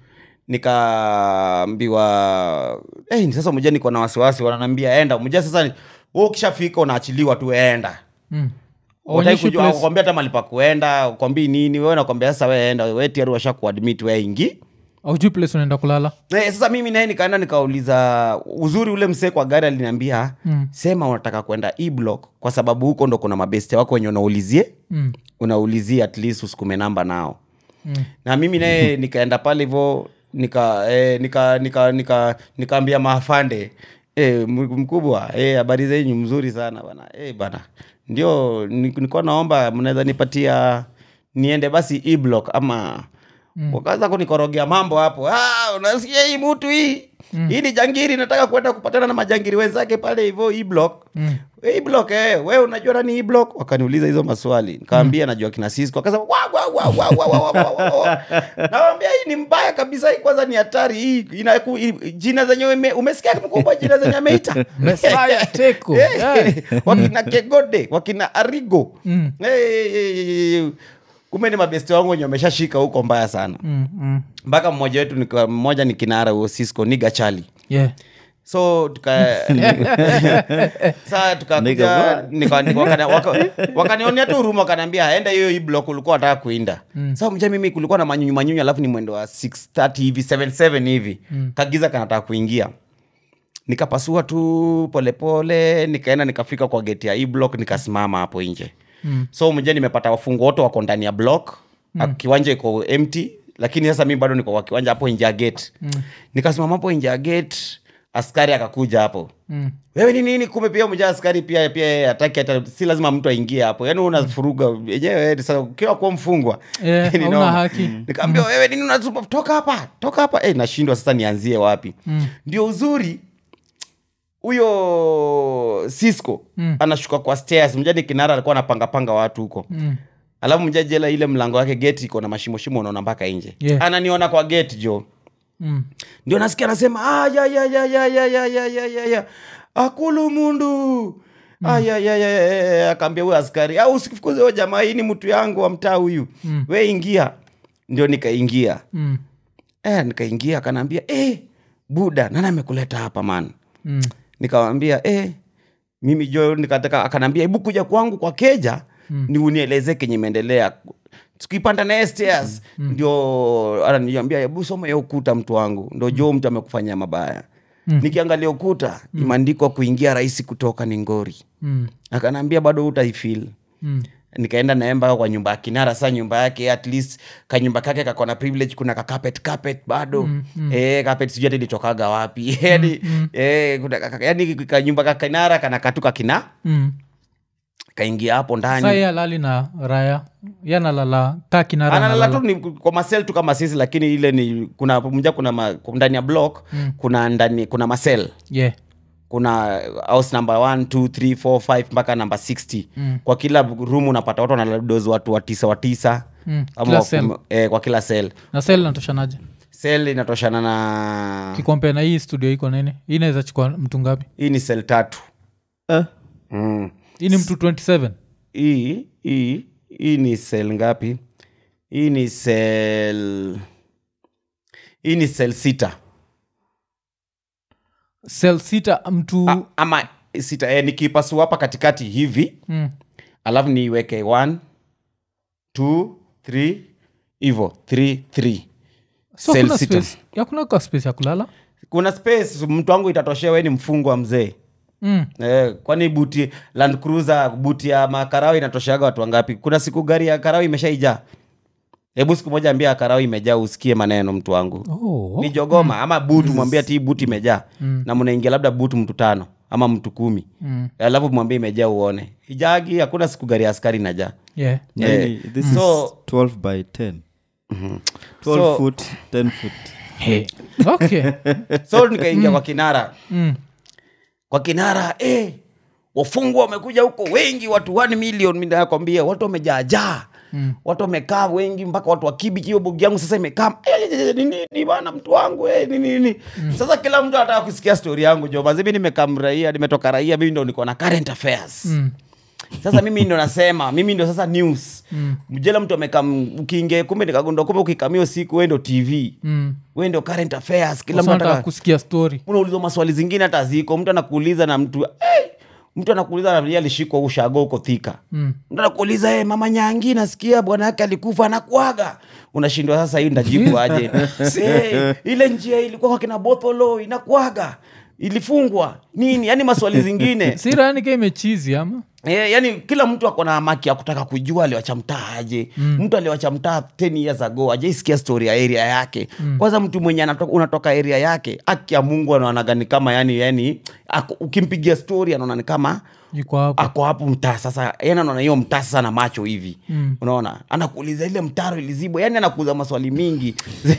nikaambiwa hey, sasa mja niko na wasiwasi wananiambia enda mja sasa wewe ukishafika unaachiliwa tu enda Mm. Wataki Onyeshi kujua place- kukwambia hata mali pa kuenda kwambii nini wewe nakwambia sasa we enda we tiari washa kuadmit we ingi aujui place unaenda kulala Eh, sasa mimi naye nikaenda nikauliza uzuri ule msee kwa gari aliniambia Mm. sema unataka kwenda e block kwa sababu huko ndo kuna mabeste wako wenye unaulizie Mm. unaulizia at least usikume namba nao Mm. na mimi naye nikaenda pale hivo nika eh, nika nika nika nikaambia maafande eh, m- mkubwa eh, habari zenyu mzuri sana bana eh, bana ndio ni- nilikuwa naomba mnaweza nipatia niende basi e block ama mm. wakaanza kunikorogea mambo hapo ah, unasikia hii mutu hii mm. hii ni jangiri nataka kwenda kupatana na majangiri wenzake pale hivo e block Mm. e block eh, we unajua nani e block wakaniuliza hizo maswali nikaambia najua kina Cisco akasema wa wa wa wa wa wa wa wa wa wa nawambia hii ni mbaya kabisa hii kwanza ni hatari hii ina hii- jina zenye ume, umesikia mkubwa jina zenye ameita Messiah Teko. Eh, Yeah. wakina kegode wakina arigo Mm. Eh, eh, eh, eh, kumbe ni mabesti wangu wenye wameshashika huko mbaya sana Mm. Mm. mpaka mmoja wetu nika- mmoja ni kinara huo Cisco ni gachali Yeah. so tuka saa tukakuja Nigga, nika- nika- wakana- waka- wakanionea tu huruma wakanaambia aenda hiyo hii block ulikuwa wataka kuinda mm. sa mja mimi kulikuwa na manyunyu manyunyu alafu ni mwendo wa 630 hivi 77 hivi mm. kagiza kanataka kuingia nikapasua tu polepole nikaenda nikafika kwa geti ya e block nikasimama hapo nje mm. so mja nimepata wafungu wote wako ndani ya block mm. kiwanja iko empty lakini sasa mi bado niko kwa kiwanja hapo nje ya gate mm. nikasimama hapo nje ya gate askari akakuja hapo Mm. wewe ni nini kumbe pia mja askari pia pia yeye hataki hata si lazima mtu aingie hapo yaani unafuruga yenyewe sasa ukiwa kuwa mfungwa Eh, ni hauna noma. haki. nikaambia wewe nini unazuma toka hapa toka hapa eh nashindwa sasa nianzie wapi ndio uzuri huyo Cisco Mm. anashuka kwa stairs mjani kinara alikuwa anapangapanga watu huko Mm. alafu mjajela ile mlango wake geti iko na mashimoshimo unaona mpaka nje Yeah. ananiona kwa gate jo Mm. ndio nasikia anasema "Ah, ya, ya, ya, ya, ya, ya, ya, ya, ya, ya. akulu mundu Ah, ya, ya, ya, ya, ya, ya. akaambia huyo askari au usifukuze huyo jamaa hii ni mtu yangu wa mtaa huyu Mm. we ingia ndio nikaingia Mm. eh, nikaingia akanaambia eh, buda nani amekuleta hapa man Mm. nikawambia eh, mimi jo nikataka akanaambia hebu kuja kwangu kwa keja mm. ni unieleze kenye imeendelea tukipanda naye stairs mm. ndio ananiambia hebu soma ya ukuta mtu wangu ndo jo mtu amekufanyia mabaya mm. nikiangalia ukuta mm. imeandikwa kuingia rahisi kutoka ni ngori Mm. akanaambia bado utaifil Mm. nikaenda naye mpaka kwa nyumba ya kinara sa nyumba yake at least kanyumba kake kako na privilege kuna ka carpet carpet bado mm, mm. Eh, carpet sijui hata ilitokaga wapi yani eh, kuna ka- yani kanyumba ka kinara kana katuka kina Mm. kaingia hapo Sasa ndani yeye alali na raya yanalala kaa kinara analala tu analala. ni kwa masel tu kama sisi lakini ile ni kuna mja kuna ma, ndani ya block mm. kuna ndani kuna masel Yeah. kuna house number 1 2 3 4 5 mpaka namba 60 mm. kwa kila room unapata watu wanaladozi watu watisa watisa Mm. ama Kila wa cell. kum- eh, kwa kila sel na sel natoshanaje sel inatoshana na kikompea na hii studio iko nini hii inaweza chukua mtu ngapi hii ni sel tatu Eh, mm. hii ni mtu 27 hii hii hii ni sel ngapi hii ni sel hii ni sel sita sel sita mtu A, ama sita eh, nikipasua hapa katikati hivi mm. alafu niiweke 1 2 3 hivo 3 3 so Cell kuna sita. space yakuna ka space ya kulala kuna space mtu wangu itatoshea we ni mfungwa mzee mm. Eh, kwani buti land cruiser buti ya makarao inatosheaga watu wangapi kuna siku gari ya karao imeshaijaa hebu siku moja ambia karao imejaa usikie maneno mtu wangu oh. ni jogoma ama butu mwambia ti buti imejaa na mnaingia labda butu mtu tano ama mtu kumi Mm. alafu mwambie imejaa uone ijagi hakuna siku gari ya askari inajaa yeah. Eh, nini, this so- is 12 by 10 12 So- foot 10 foot hey. okay so nikaingia kwa kinara mm. kwa kinara eh, wafungwa wamekuja huko wengi watu 1 million mi nakwambia watu wamejaajaa mm. watu wamekaa wengi mpaka watu wakibiki hiyo bogi yangu sasa imekaa "Eh, eh, eh, ni nini bana mtu wangu eh, nini nini sasa kila mtu anataka kusikia stori yangu jo mazibi nimekaa mraia nimetoka raia mimi ndo niko na current affairs Mm. sasa mimi ndo nasema mimi ndo sasa news mm. mjela mtu amekaa ukiingia kumbe nikagundua kumbe ukikamio siku we ndo tv Mm. we ndo current affairs kila Sasa mtu nataka anataka kusikia story unaulizwa maswali zingine hata ziko mtu anakuuliza na mtu hey! mtu anakuuliza na vile alishikwa ushago uko thika Mm. mtu anakuuliza hey, mama nyangi nasikia bwana yake alikufa anakuaga unashindwa sasa hii ndajibu aje hey, ile njia ilikuwa kwa kina botholo inakuaga ilifungwa nini yani maswali zingine sirani ka imechizi ama Eh, yani kila mtu ako na maki ya kutaka kujua aliwacha mtaa aje mm. mtu aliwacha mtaa 10 years ago ajaisikia story ya area yake mm. kwanza mtu mwenye anatoka, unatoka area yake aki ya mungu anaonaga ni kama yani yani ako, ukimpigia story anaona ni kama iko hapo ako hapo mtaa sasa yani anaona hiyo mtaa sasa na macho hivi mm. unaona anakuuliza ile mtaro ilizibwa yani anakuuliza maswali mingi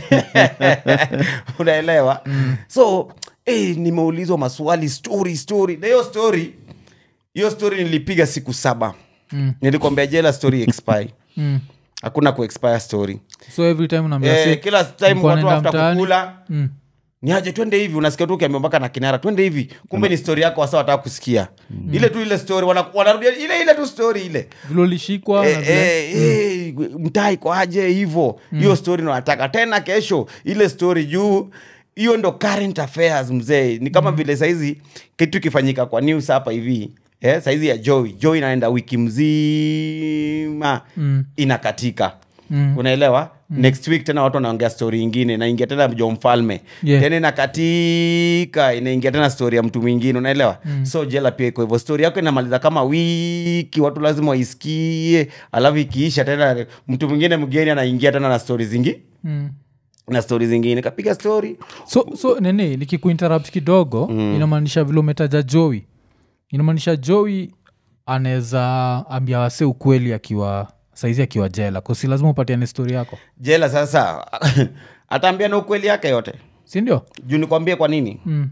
unaelewa mm. so eh, nimeulizwa maswali story story na hiyo story hiyo story nilipiga siku saba Mm. nilikwambia jela story expire Mm. hakuna kuexpire story so every time unaambia eh, say, kila time nilikuwa watu naenda after mtaani. kukula Mm. ni aje twende hivi unasikia tu ukiambia mpaka na kinara twende hivi kumbe ni story yako wasa wataka kusikia ile tu ile story wana- wanarudia ile ile tu story ile vile ulishikwa na Eh, vile- eh, eh, mtaa iko aje hivo hiyo story nawataka tena kesho ile story juu hiyo ndo current affairs mzee ni kama vile saizi kitu ikifanyika kwa news hapa hivi eh, saizi ya joy joy inaenda wiki mzima Mm. inakatika Mm. unaelewa next week tena watu wanaongea story ingine inaingia tena jo mfalme Yeah. tena inakatika inaingia tena story ya mtu mwingine unaelewa so jela pia iko hivyo story yako inamaliza kama wiki watu lazima waisikie alafu ikiisha tena mtu mwingine mgeni anaingia tena na story zingi Mm. na story zingine kapiga story so so nini nikikuinterrupt kidogo mm. inamaanisha vile umetaja joey inamaanisha joey anaweza ambia wase ukweli akiwa saizi akiwa jela kosi lazima upatiane stori yako jela sasa ataambia na ukweli yake yote sindio juu nikwambie kwa nini mm.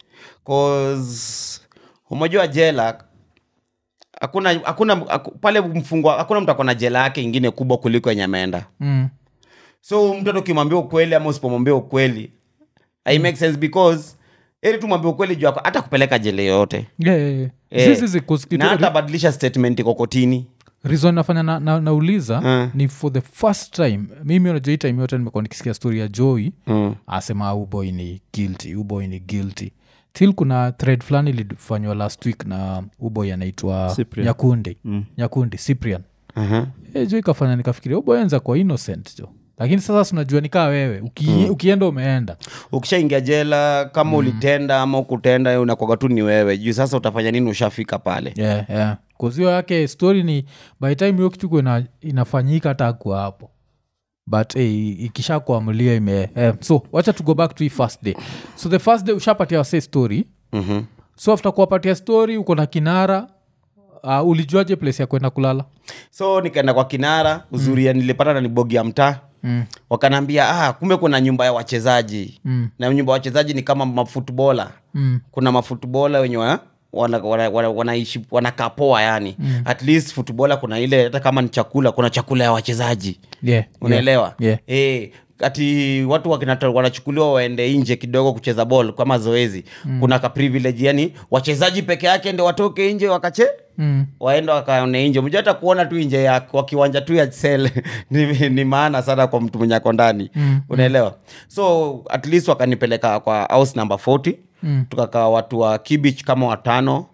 'Cause umejua jela hakuna hakuna haku- pale mfungwa hakuna mtu akona jela yake ingine kubwa kuliko yenye ameenda Mm. so mtoto ukimwambia ukweli ama usipomwambia ukweli i make sense because ili tumwambia ukweli juu ako- hata kupeleka jela yoyote Yeah, yeah, yeah. Eh, Zizi zi- kusikitu- na hata badilisha statement iko kotini reason nafanya na, na, nauliza Mm. ni for the first time mimi unajua hii time yote nimekuwa nikisikia story ya joy mm. asema uboy ni guilty uboy ni guilty til kuna thread fulani ilifanywa last week na uboy anaitwa Cyprian. nyakundi Mm. nyakundi cyprian uh-huh. e, jo ikafanya nikafikiria uboy anza kwa innocent jo lakini sasa sinajua nikaa wewe Uki, ukienda umeenda ukishaingia jela kama mm. ulitenda ama ukutenda unakwaga tu ni wewe juu sasa utafanya nini ushafika pale yeah, yeah. kuzio yake story ni by time hiyo kitu ina, inafanyika hata akuwa hapo but hey, ikisha kuamulia ime eh, so wacha to go back to hii first day so the first day ushapatia wase story mm-hmm. so after kuwapatia story uko na kinara uh, ulijuaje place ya kwenda kulala so nikaenda kwa kinara uzuria mm. nilipata na nibogi ya mtaa mm. wakanaambia ah, kumbe kuna nyumba ya wachezaji Mm. na nyumba ya wachezaji ni kama mafutbola Mm. kuna mafutbola wenye wana wana, wana, wana, wanaishi wanakaa poa yani mm. at least futbola kuna ile hata kama ni chakula kuna chakula ya wachezaji yeah, unaelewa yeah. Eh, ati watu wakina- wanachukuliwa waende nje kidogo kucheza ball kama zoezi mm. kuna ka privilege yani wachezaji peke yake ndio watoke nje wakache Mm. waende wakaone nje mja hata kuona tu nje ya kwa kiwanja tu ya sel ni, ni maana sana kwa mtu mwenye ako ndani Mm, unaelewa so at least wakanipeleka kwa house number 40 Mm. tukakaa watu wa kibich kama watano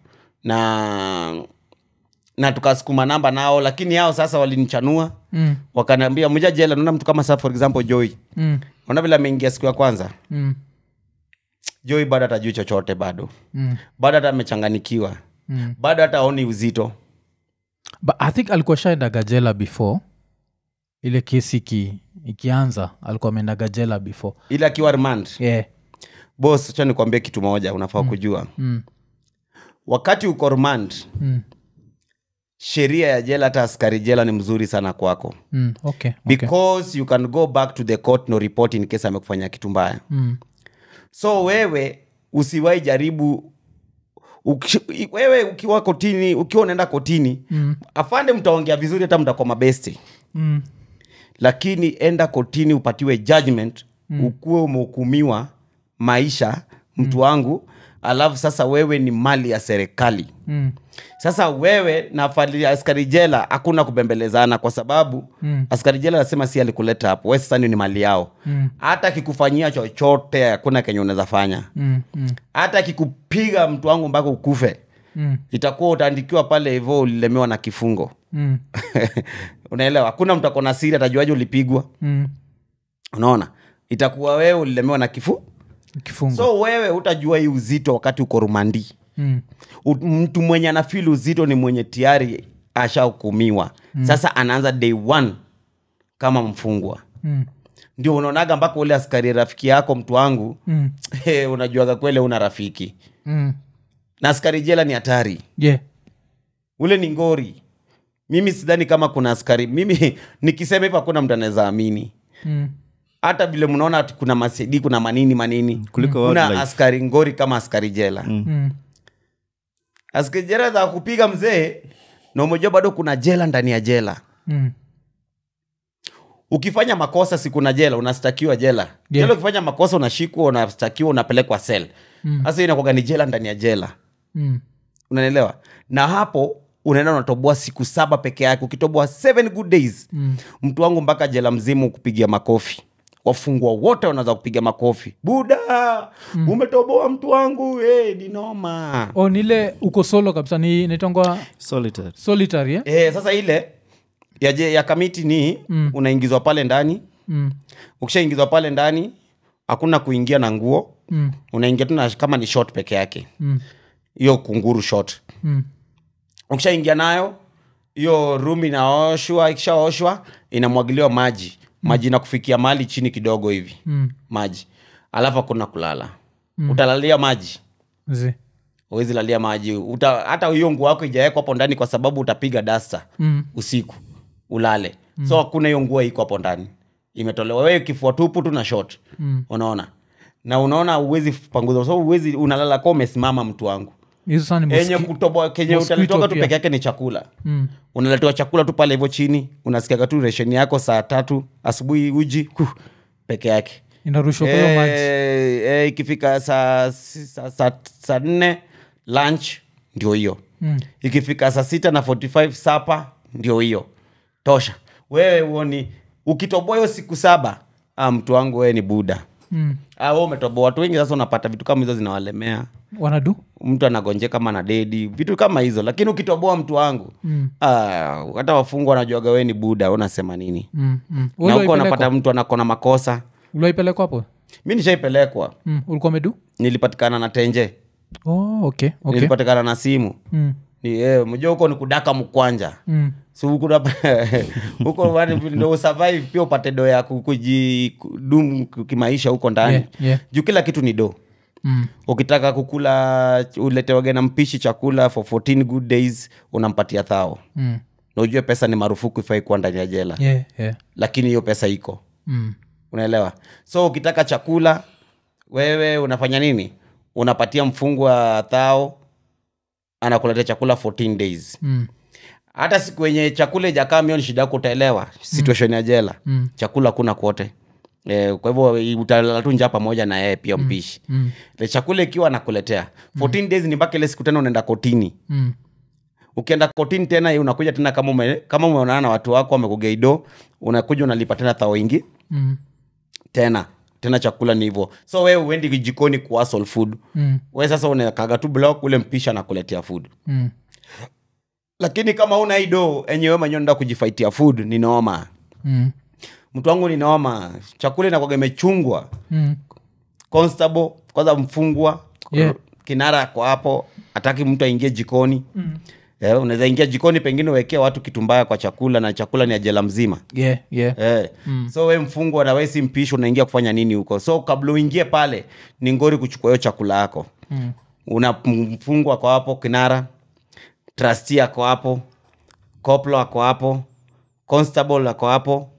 na na tukasukuma namba nao lakini hao sasa walinichanua Mm. wakaniambia mja jela naona mtu kama sa for example joy Mm. naona vile ameingia siku ya kwanza Mm. joy bado hatajui chochote bado Mm. bado hata amechanganikiwa Mm. bado hata aoni uzito but i think alikuwa shaendaga jela before ile kesi iki, ikianza alikuwa ameendaga jela before ili akiwa remand yeah. bos cha nikwambie kitu moja unafaa kujua mm. wakati uko remand Mm. sheria ya jela hata askari jela ni mzuri sana kwako Mm. okay, okay. because you can go back to the court no report in case amekufanya kitu mbaya Mm. so wewe usiwai jaribu uki, wewe ukiwa kotini ukiwa unaenda kotini Mm. afande mtaongea vizuri hata mtakuwa mabesti Mm. lakini enda kotini upatiwe judgment mm. ukuwe umehukumiwa maisha mtu wangu alafu sasa wewe ni mali ya serikali Mm. sasa wewe na afali- askari jela hakuna kubembelezana kwa sababu mm. askari jela anasema si alikuleta hapo we sasa ni mali yao hata akikufanyia chochote hakuna kenye unaweza fanya Mm. Mm. hata akikupiga mtu wangu mpaka ukufe Mm. itakuwa utaandikiwa pale hivyo ulilemewa na kifungo Mm. unaelewa hakuna mtu akona siri atajuaje ulipigwa Mm. unaona itakuwa wewe ulilemewa na kifu kifungo so wewe utajua hii uzito wakati uko rumandi mm. U- mtu mwenye anafil uzito ni mwenye tayari ashahukumiwa mm. sasa anaanza day one kama mfungwa Mm. ndio unaonaga mpaka ule askari rafiki yako mtu wangu Mm. hey, unajuaga kwele una rafiki Mm. na askari jela ni hatari yeah ule ni ngori mimi sidhani kama kuna askari mimi nikisema hivyo hakuna mtu anaweza amini mm. hata vile mnaona ati kuna masedi kuna manini manini Kuliko kuna wildlife. askari ngori kama askari jela Mm. askari jela za kupiga mzee na umejua bado kuna jela ndani ya jela Mm. ukifanya makosa si kuna jela unastakiwa jela Yeah. jela ukifanya makosa unashikwa unastakiwa unapelekwa sel sasa mm. inakuwaga ni jela ndani ya jela Mm. unanielewa na hapo unaenda unatoboa siku saba peke yake ukitoboa seven good days Mm. mtu wangu mpaka jela mzima kupigia makofi wafungwa wote wanaweza kupiga makofi buda mm. umetoboa mtu wangu hey, ni noma o nile uko solo kabisa ni naitangwa solitary solitary eh? Eh, sasa ile ya, je- ya kamiti ni mm. unaingizwa pale ndani mm. ukishaingizwa pale ndani hakuna kuingia na nguo Mm. unaingia tu na kama ni shot peke yake Mm. hiyo kunguru shot Mm. ukishaingia nayo hiyo room inaoshwa ikishaoshwa inamwagiliwa maji maji inakufikia mali chini kidogo hivi Mm. maji alafu hakuna kulala mm. utalalia maji Zi. uwezi lalia maji Uta, hata hiyo nguo yako ijawekwa hapo ndani kwa sababu utapiga dasta Mm. usiku ulale mm. so hakuna hiyo nguo iko hapo ndani imetolewa wewe kifua tupu tu na shot Mm. unaona na unaona uwezi panguza so uwezi unalala kwa umesimama mtu wangu hizo saa ni enye moski- kutoboa kenye mosquito utalitoka tu pia. peke yake ni chakula Mm. unaletewa chakula tu pale hivyo chini unasikiaga tu resheni yako saa tatu asubuhi uji huh, peke yake inarushwa kwa hiyo maji Eh, eh, ikifika saa si- saa- saa- saa nne lunch ndio hiyo Mm. ikifika saa sita na 45 sapa ndio hiyo tosha wewe uoni ukitoboa hiyo siku saba ah, mtu wangu wewe ni buda Mm. ah, wewe umetoboa watu wengi sasa unapata vitu kama hizo zinawalemea wanadu mtu anagonjeka kama na dedi vitu kama hizo lakini ukitoboa mtu wangu Mm. ah, hata wafungwa wanajuaga wewe ni buda unasema nini Mm. Mm. na Wewe huko uliwaipelekwa? unapata mtu anakona makosa uliwaipelekwa hapo mi nishaipelekwa mm. ulikuwa medu nilipatikana na tenje oh, okay. Okay. nilipatikana na simu Mm. ni eh, mjua huko ni kudaka mkwanja Mm. so huko unap- huko wani- ndo usurvive pia upate do ya ku- kuji ku- dum kimaisha huko ndani Yeah, yeah. juu kila kitu ni do Mm. ukitaka kukula uletewage na mpishi chakula for 14 good days unampatia thao Mm. na ujue pesa ni marufuku ifai kuwa ndani ya jela Yeah, yeah. lakini hiyo pesa iko Mm. unaelewa so ukitaka chakula wewe unafanya nini unapatia mfungwa thao anakuletea chakula 14 days Mm. hata siku yenye chakula ijakaa mio ni shida yako utaelewa situation ya jela Mm. chakula kuna kwote e, kwa hivyo utalala tu njaa pamoja na yeye pia mpishi Mm. Le chakula ikiwa anakuletea 14 days ni mpaka ile siku tena unaenda kotini Mm. ukienda kotini tena eh, unakuja tena kama ume, kama umeonana na watu wako wamekugeido unakuja unalipa tena thao ingi Mm. tena tena chakula ni hivyo so wewe uendi jikoni kuasol food Mm. we sasa unakaga tu block ule mpisha anakuletea food Mm. lakini kama una ido enyewe mwenyewe nda kujifaitia food ni noma Mm. mtu wangu ni noma chakula inakwaga imechungwa Mm. constable kwanza mfungwa Yeah. kinara ako hapo hataki mtu aingie jikoni mm. eh, unaweza ingia jikoni pengine uwekee watu kitu mbaya kwa chakula na chakula ni ajela mzima Yeah, yeah. Eh. so we mfungwa na we si mpishi unaingia kufanya nini huko so kabla uingie pale ni ngori kuchukua hiyo chakula yako Mm. una mfungwa ako hapo kinara trasti ako hapo koplo ako hapo constable ako hapo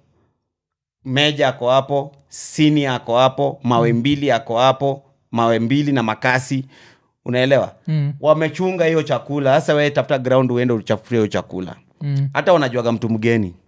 meja ako hapo sini ako hapo mawe mbili ako hapo mawe mbili na makasi unaelewa Mm. wamechunga hiyo chakula sasa we tafuta ground uende uchafurie hiyo chakula Mm. hata wanajuaga mtu mgeni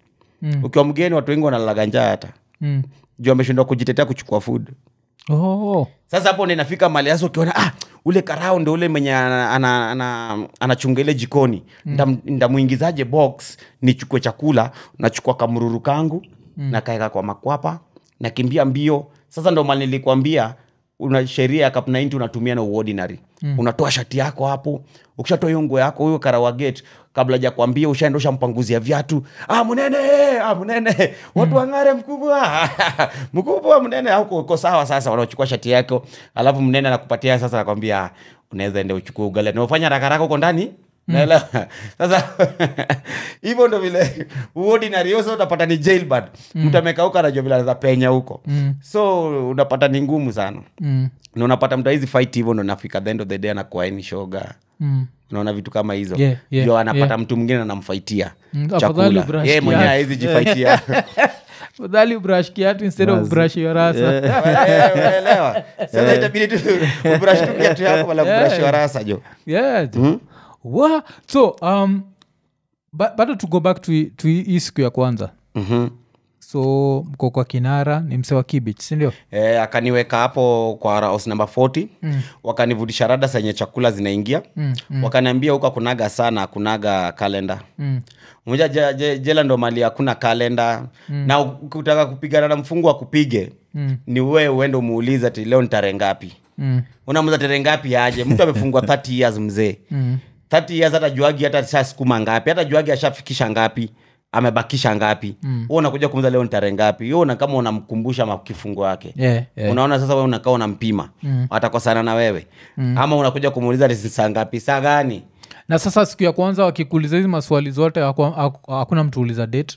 Mm. ukiwa mgeni watu wengi wanalalaga njaa hata Mm. juu ameshindwa kujitetea kuchukua food Oh. sasa hapo ndo inafika mali hasa ukiona ah, ule karao ndo ule mwenye anachunga ana, ana, anachunga ile jikoni mm. ndamuingizaje box nichukue chakula nachukua kamruru kangu mm. nakaeka kwa makwapa nakimbia mbio sasa ndo mali nilikwambia una sheria ya cup 90 unatumia na uordinary mm. unatoa shati yako hapo ukishatoa hiyo nguo yako huyo karawa gate kabla ja kuambia ushaenda ushampanguzia viatu ah, mnene ah, mnene watu wang'are mkubwa mkubwa mnene au uko- uko sawa sasa wanachukua shati yako alafu mnene anakupatia sasa nakwambia unaweza ende uchukue ugali naufanya rakaraka huko ndani naelewa sasa hivyo ndo vile uordinary hiyo sasa utapata ni jailbird mtu amekauka anajua vile anaweza penya huko so unapata ni ngumu sana Mm. na unapata mtu hizi fight hivyo ndo nafika the end of the day anakuwa ni shoga Mm. unaona vitu kama hizo Yeah, yeah, ndio anapata yeah. mtu mwingine anamfaitia Mm, afadhali chakula brush yeye mwenyewe kiatu. hawezi jifaitia Fadhali brush kiatu instead of brush your rasa Eh, unaelewa sasa itabidi tu ubrush tu kiatu yako wala ubrush wa rasa jo yeah Wa- so um, ba- bado to go back to, hii- to hii hii siku ya kwanza Mhm. so mko kwa kinara ni mse wa kibich sindio Eh, akaniweka hapo kwa house number 40 mm. wakanivutisha rada zenye chakula zinaingia mm, mm. wakaniambia huko akunaga sana akunaga kalenda mm. moja je, je, jela ndo mali hakuna kalenda mm. na ukitaka kupigana na mfungu akupige mm. ni wewe uende umuulize ati leo ni tarehe ngapi Mm. unamuza tarehe ngapi aje mtu amefungwa 30 years mzee Mm. 30 years hata juagi hata shasukuma ngapi hata juagi ashafikisha ngapi amebakisha ngapi mm. unakuja kumuza leo ni tarehe ngapi yo una kama unamkumbusha makifungo yake Yeah, yeah. unaona sasa wewe unakaa unampima mm. atakosana na wewe mm. ama unakuja kumuuliza ni saa ngapi saa gani na sasa siku ya kwanza wakikuuliza hizi maswali zote haku- haku- hakuna mtu uliza date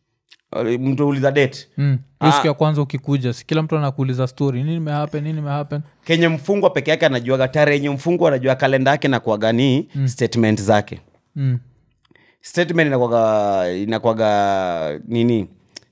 mtu uliza date mm. Hiyo siku ya kwanza ukikuja si kila mtu anakuuliza story nini imehappen nini imehappen kenye mfungwa peke yake anajuaga tarehe yenye mfungwa anajua kalenda yake na kuaganii mm. statement zake mm. statement inakwaga inakwaga nini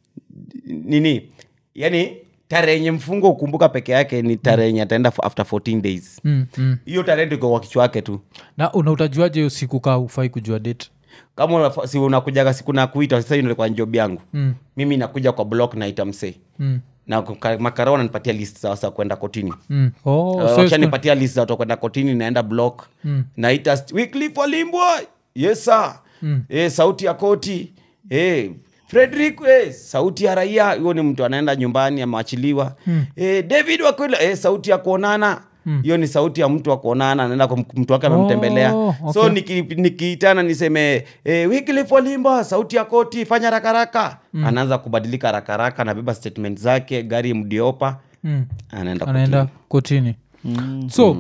nini yani tarehe yenye mfungo ukumbuka peke yake ni tarehe yenye ataenda for- after 14 days Mm. Mm. hiyo tarehe ndio iko kwa kichwa yake tu na una utajuaje hiyo siku kaa ufai kujua date kama unafa- si unakujaga siku nakuita sasa hiyo ndio kwa njob yangu Mm. mimi nakuja kwa block naita msee mm. na kuka- makarao ananipatia list za wasa kwenda kotini Mm. Oh, Uh, so siku- wakishanipatia list za watu wa kwenda kotini naenda block Mm. naita st- Wycliffe Walimbwa yes sir Mm. eh, sauti ya koti eh, frederick eh, sauti ya raia huyo ni mtu anaenda nyumbani amewachiliwa mm. eh, david wakwila eh, sauti ya kuonana hiyo ni sauti ya mtu wa kuonana anaenda kwa mk- mtu wake amemtembelea Oh, so okay. niki- nikiitana niseme eh, Wycliffe Walimba sauti ya koti fanya rakaraka mm. anaanza kubadilika rakaraka anabeba statement zake gari mdiopa Mm. anaenda anaenda kotini so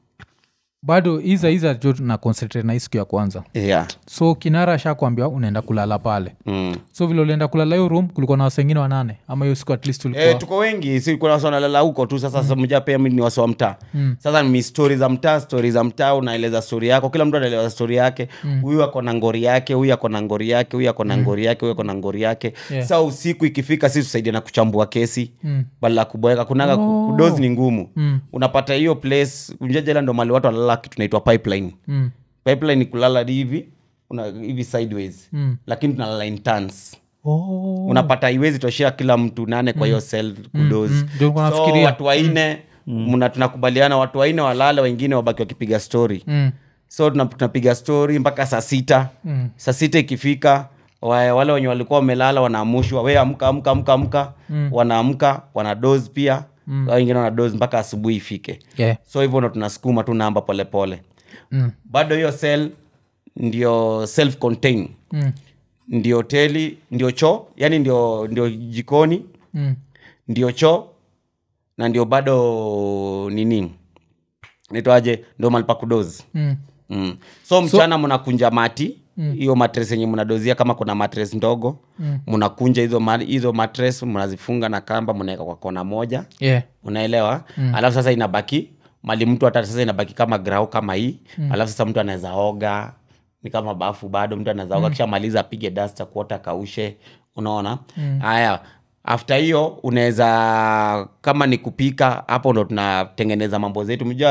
bado hiza hiza jo na concentrate na hii siku ya kwanza kotini. yeah. so kinara ashakwambia unaenda kulala pale mm. so vile ulienda kulala hiyo room kulikuwa na wase wengine wanane ama hiyo siku at least ulikuwa Eh, tuko wengi si kuna wasi wanalala huko tu sasa mm. mja pia mi ni wasi wa mtaa mm. sasa ni stori za mtaa stori za mtaa unaeleza stori yako kila mtu anaeleza stori yake huyu ako na ngori yake huyu ako na ngori yake huyu ako na ngori yake huyu ako na ngori yake Yeah. sa usiku ikifika si tusaidia na kuchambua kesi Mm. badala ya kuboeka kunaga Oh. oh. kudozi ni ngumu Mm. unapata hiyo place unjajela ndo mali watu wanalala kitu naitwa pipeline Mm. pipeline ni kulala hivi una, hivi sideways Mm. lakini tunalala in turns Oh. unapata iwezi toshea kila mtu nane kwa hiyo sel kudozi mm. Ndio nilikuwa so nafikiria. watu waine mna tunakubaliana watu waine walale wengine wabaki wakipiga story Mm. so tuna- tunapiga story mpaka saa sita Mm. saa sita ikifika wa- wale wenye walikuwa wamelala wanaamushwa we amka amka amka amka wanaamka wana dose pia mm. wengine wana dose mpaka asubuhi ifike Yeah. so hivyo ndo tunasukuma tu namba polepole Mm. bado hiyo cell ndio self contain Mm. ndio hoteli ndio choo yani ndio ndio jikoni Mm. ndio choo na ndio bado nini nitwaje ndio malipa kudozi Mm. mm. so mchana mnakunja mati hiyo matres yenye mnadozia kama kuna matres ndogo mnakunja hizo ma- hizo matres mnazifunga na kamba mnaweka kwa kona moja Yeah. unaelewa mm. alafu sasa inabaki mali mtu hata sasa inabaki kama grau kama hii mm. alafu sasa mtu anaweza oga ni kama bafu bado mtu anaweza oga kisha maliza apige dasta kuota kaushe unaona haya after hiyo unaweza kama ni kupika hapo ndo tunatengeneza mambo zetu mjua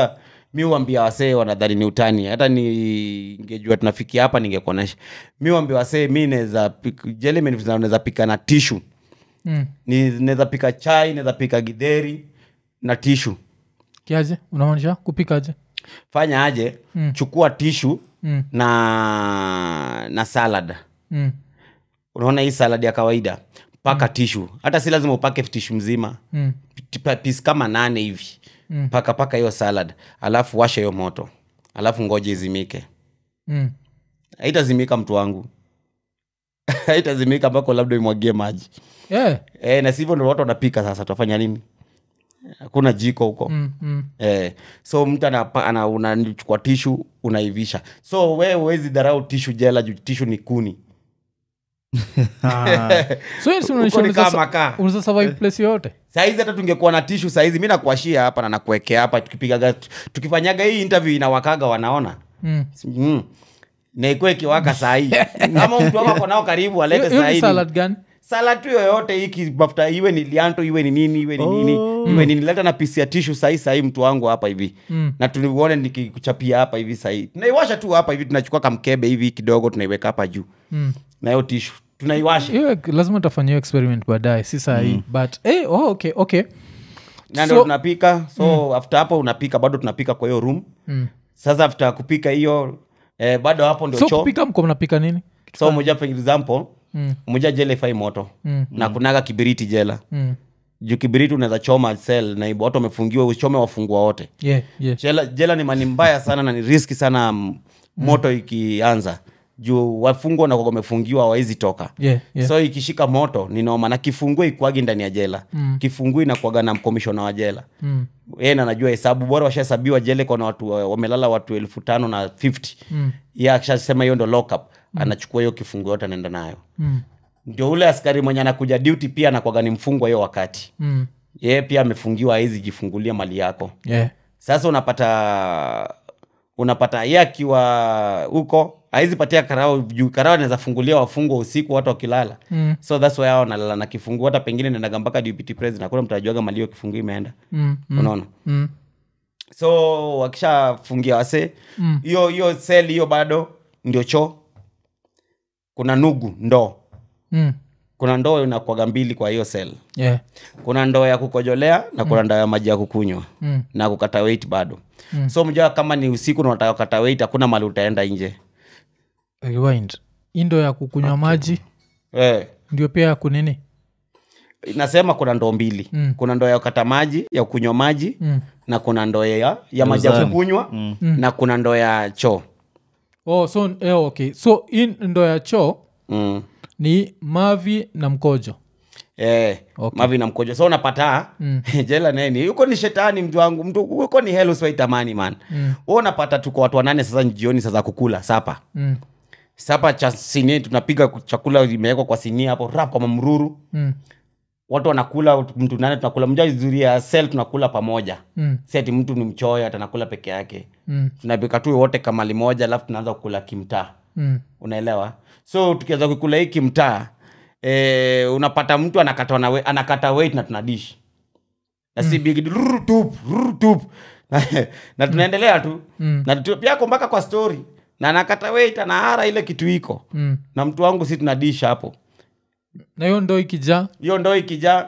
mi uambia wasee wanadhani ni utani hata ningejua tunafikia hapa ningekuonesha mi uambia wasee mi naweza pik- jelly naweza pika na tishu mm. Ni- naweza pika chai naweza pika gidheri na tishu kiaje unamaanisha kupikaje fanya aje mm. chukua tishu Mm. na na salad mm. unaona hii salad ya kawaida paka mm. tishu hata si lazima upake tishu mzima Mm. pis kama nane hivi Mm. paka paka hiyo salad alafu washa hiyo moto alafu ngoje izimike Mm. haitazimika mtu wangu haitazimika ambako labda imwagie maji Yeah. e, na sivyo ndo watu wanapika sasa tutafanya nini hakuna jiko huko Mm. Mm. Eh, so mtu anapa- ana- unachukua tishu unaivisha so we huwezi dharau tishu jela juu tishu ni kuni so hii si unaonyesha Huko ni unaweza kama sa- kaa. unaweza survive place yoyote saizi hata tungekuwa na tishu saizi mi nakuashia hapa na nakuekea hapa tukipigaga tukifanyaga hii interview inawakaga wanaona Mm. mm. naikuwa ikiwaka sahii ama mtu wako ako nao karibu alete Hiyo- hiyo ni sahii salad gani salad tu yoyote hiki mafuta iwe ni lianto iwe ni nini iwe ni nini iwe nini leta na pisi ya tishu sahii sahii mtu wangu hapa hivi Mm. na tuliuone nikikuchapia hapa hivi sahii tunaiwasha tu hapa hivi tunachukua kamkebe hivi kidogo tunaiweka hapa juu Mm. na hiyo tishu tunaiwasha hiyo lazima tafanya hiyo experiment baadaye si sahii but eh, oh, okay okay na ndo So- tunapika so after hapo unapika bado tunapika kwa hiyo room Mm. sasa after kupika hiyo eh, bado hapo ndio so choo kupika mko mnapika nini so moja for example Mm. moja jela ifai moto Mm. na kunaga kibiriti jela Mm. juu kibiriti unaweza choma sel na watu wamefungiwa uchome wafungua wote yeah, yeah. jela, jela ni mani mbaya sana na ni riski sana m- moto ikianza juu wafungwa na wamefungiwa hawawezi toka Yeah, yeah. so ikishika moto ni noma na kifungue ikwagi ndani ya jela Mm. kifungue inakuaga na mkomishona wa jela Mm. yeye na najua hesabu bora washahesabiwa jele kona watu wa- wamelala watu elfu tano na 50 Mm. ye akishasema hiyo ndo lockup anachukua hiyo kifungu yote anaenda nayo Mm. ndio ule askari mwenye anakuja duty pia anakwaga ni mfungwa hiyo wakati Mm. yeye pia amefungiwa awezi jifungulia mali yako Yeah. sasa unapata unapata ye akiwa huko awezi patia karao juu karao anaweza fungulia wafungwa usiku watu wakilala Mm. so thats why hao wanalala na kifungu hata pengine nendaga mpaka deputy president hakuna mtu ajuaga mali hiyo kifungu imeenda Mm. Mm. unaona Mm. so wakishafungia wase Mm. hiyo hiyo sel hiyo bado ndio choo kuna nugu ndoo Mm. kuna ndoo inakwaga mbili kwa hiyo sel Yeah. kuna ndoo ya kukojolea na kuna ndoo ya maji ya kukunywa Mm. na kukata weight bado so mjua kama ni usiku na unataka kukata weight hakuna mali utaenda nje rewind indo ya kukunywa maji eh. ndio pia ya kunini nasema kuna ndoo mbili Mm. kuna ndoo ya kukata maji ya kukunywa maji mm. na kuna ndoo ya, ya maji ya Uzani. kukunywa na kuna ndoo ya choo oh, so eh, okay so hii ndo ya choo mm. ni mavi na mkojo Eh, Okay. mavi na mkojo so unapata Mm. jela neni huko ni shetani mtu wangu mtu huko ni hell usiwaitamani man Mm. Wewe unapata tuko watu wanane sasa jioni sasa kukula sapa mm. sapa cha sinia tunapiga chakula imewekwa kwa sinia hapo rap kwa mamruru Mm. watu wanakula mtu nane tunakula mja vizuri ya sel tunakula pamoja Mm. si ati mtu ni mchoyo atanakula peke yake Mm. tunapika tu wote kamali moja alafu tunaanza kukula kimtaa Mm. unaelewa so tukianza kukula hii kimtaa e, unapata mtu anakata, na anakata weight na tunadish na si big deal, rrr, tup, rrr, tup. na tunaendelea tu Mm. na tu- pia ako mpaka kwa story na anakata weight anahara ile kitu iko Mm. na mtu wangu si tunadish hapo na hiyo ndo ikijaa hiyo ndo ikijaa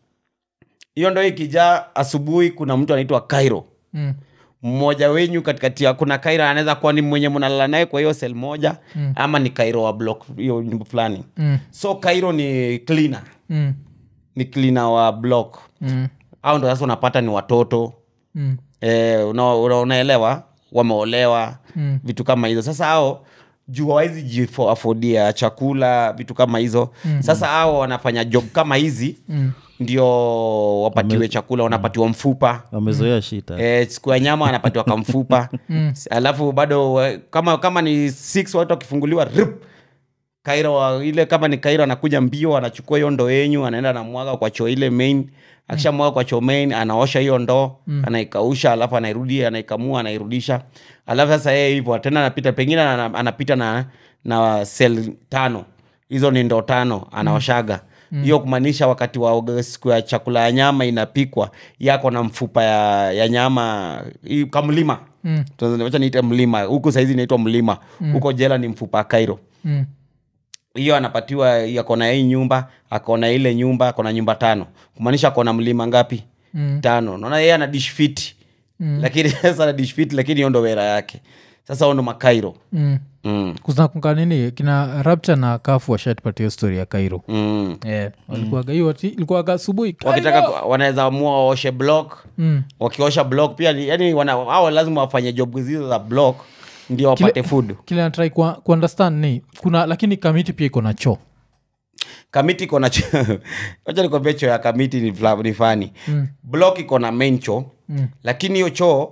hiyo ndo ikijaa asubuhi kuna mtu anaitwa kairo mm. mmoja wenyu katikati ya kuna kairo anaweza kuwa ni mwenye mnalala naye kwa hiyo sel moja Mm. ama ni kairo wa block hiyo nyumba fulani Mm. so kairo ni cleaner Mm. ni cleaner wa block Mm. au ndo sasa unapata ni watoto Mm. e, una, una, unaelewa wameolewa Mm. vitu kama hizo sasa hao juu hawawezi jiafodia chakula vitu kama hizo mm. sasa hao wanafanya job kama hizi Mm. ndio wapatiwe chakula wanapatiwa mfupa wamezoea shita Eh, siku ya nyama anapatiwa kamfupa Mm. S- alafu bado eh, kama kama ni six watu wakifunguliwa rip kairo wa- ile kama ni kairo anakuja mbio anachukua hiyo ndoo yenyu anaenda anamwaga kwa choo ile main akishamwaga kwa choo main anaosha hiyo ndoo anaikausha alafu anairudi anaikamua anairudisha alafu sasa yeye hivyo tena anapita pengine ana- anapita na na sel tano hizo ni ndoo tano anaoshaga hiyo kumaanisha wakati wa siku ya chakula ya nyama inapikwa yako na mfupa ya, ya nyama hii kamlima Mm. wacha niite mlima huku saizi inaitwa mlima huko jela ni mfupa kairo Mm. hiyo anapatiwa akona hii nyumba akona ile nyumba akona nyumba tano kumaanisha akona mlima ngapi Mm. tano naona yeye ana dish fit Mm. lakini sasa ana dish fit lakini hiyo ndo wera yake sasa huo ndo makairo Mm. mm. kuznakunga nini kina rapture na kafu washatupatia story ya kairo Mm. yeah. walikuwaga hiyo ati- ilikuwaga asubuhi wakitaka Cairo! ku- wanaweza amua waoshe block Mm. wakiosha block pia ni- yani wana, hao lazima wafanye job hizo za block ndio wapate food kile natrai kuundestand ni kuna lakini kamiti pia iko na choo kamiti iko na cho- wacha nikwambie choo ya kamiti ni, fla- ni fani Mm. block iko na main choo Mm. lakini hiyo choo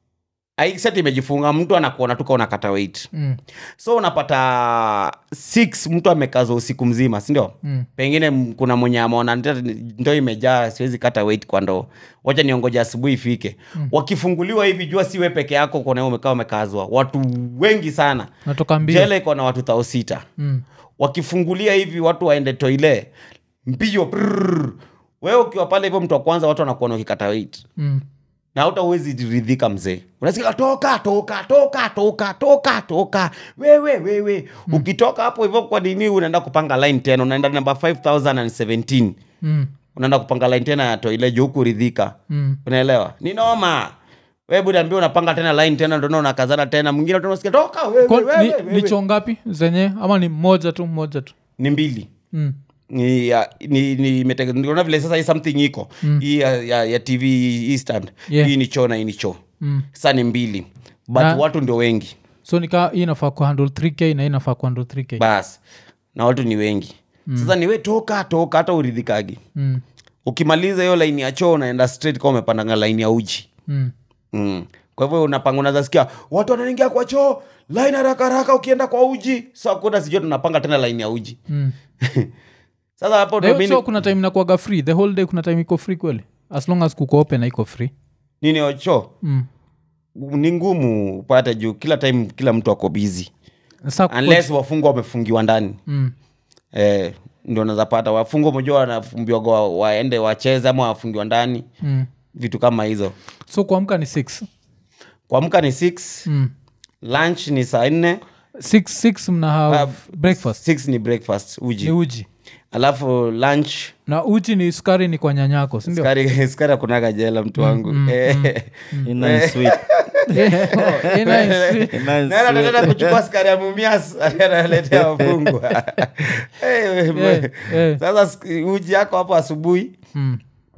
aiseti imejifunga mtu anakuona tuka unakata weight Mm. so unapata six mtu amekaza usiku mzima sindio Mm. pengine m- kuna mwenye ameona "Nita- ndoo imejaa siwezi kata weight kwa ndoo wacha niongoja asubuhi ifike mm. wakifunguliwa hivi jua siwe peke yako kona umekaa umekazwa watu wengi sana natoka mbio jela iko na watu thao sita mm. wakifungulia hivi watu waende toile mbio prrr. wewe ukiwa pale hivyo mtu wa kwanza watu wanakuona ukikata weight Mm. na hata uwezi ridhika mzee unasikia toka toka toka toka toka toka wewe wewe mm. ukitoka hapo hivyo kwa nini unaenda kupanga line tena unaenda namba 5017 Mm. unaenda kupanga line tena ya toile juu kuridhika Mm. unaelewa ni noma wewe budaambia unapanga tena line tena ndio unakazana tena mwingine tena unasikia toka wewe, Kwa- wewe, ni, wewe. ni choo ngapi zenye ama ni moja tu moja tu ni mbili mm. ni, ya- ni, ni, imete- niona vile sasa hii something iko hii ya, ya, ya tv hii stand Yeah. hii ni choo na hii ni choo Mm. sasa ni mbili but Na- watu ndio wengi so nika hii inafaa kuhandle 3k na hii inafaa kuhandle 3k bas na watu ni wengi mm. sasa niwe toka toka hata uridhikagi mm. ukimaliza hiyo laini ya choo unaenda straight kama umepandanga laini ya uji Mm. mm. kwa hivyo unapanga unazasikia watu wanaingia kwa choo laini haraka haraka ukienda kwa uji sa kuda sijua tunapanga tena laini ya uji Mm. sasa hapo Na ndo hiyo mimi- choo kuna time inakuaga free the whole day kuna time iko free kweli as long as kuko open na iko free nini yo choo mm. ni ngumu upate juu kila time kila mtu ako bizi Sasa kuko- unless wafungwa wamefungiwa ndani mm. eh, ndio nazapata wafungwa mojua wanafumbiwa wa, waende wacheze ama wafungiwa ndani Mm. vitu kama hizo so kuamka ni 6 kuamka ni 6 mm. lunch ni saa nne 6 6 mna have breakfast 6 ni breakfast ni uji uji alafu lunch na uji ni sukari ni kwa nyanyako sindio skari skari akunaga jela mtu wangu Eh, Ina sweet. Ina sweet. Ina naenda sweet. tena kuchukua skari ya mumias analetea wafungwa Eh, Eh, eh. sasa sk- uji yako hapo asubuhi Mm.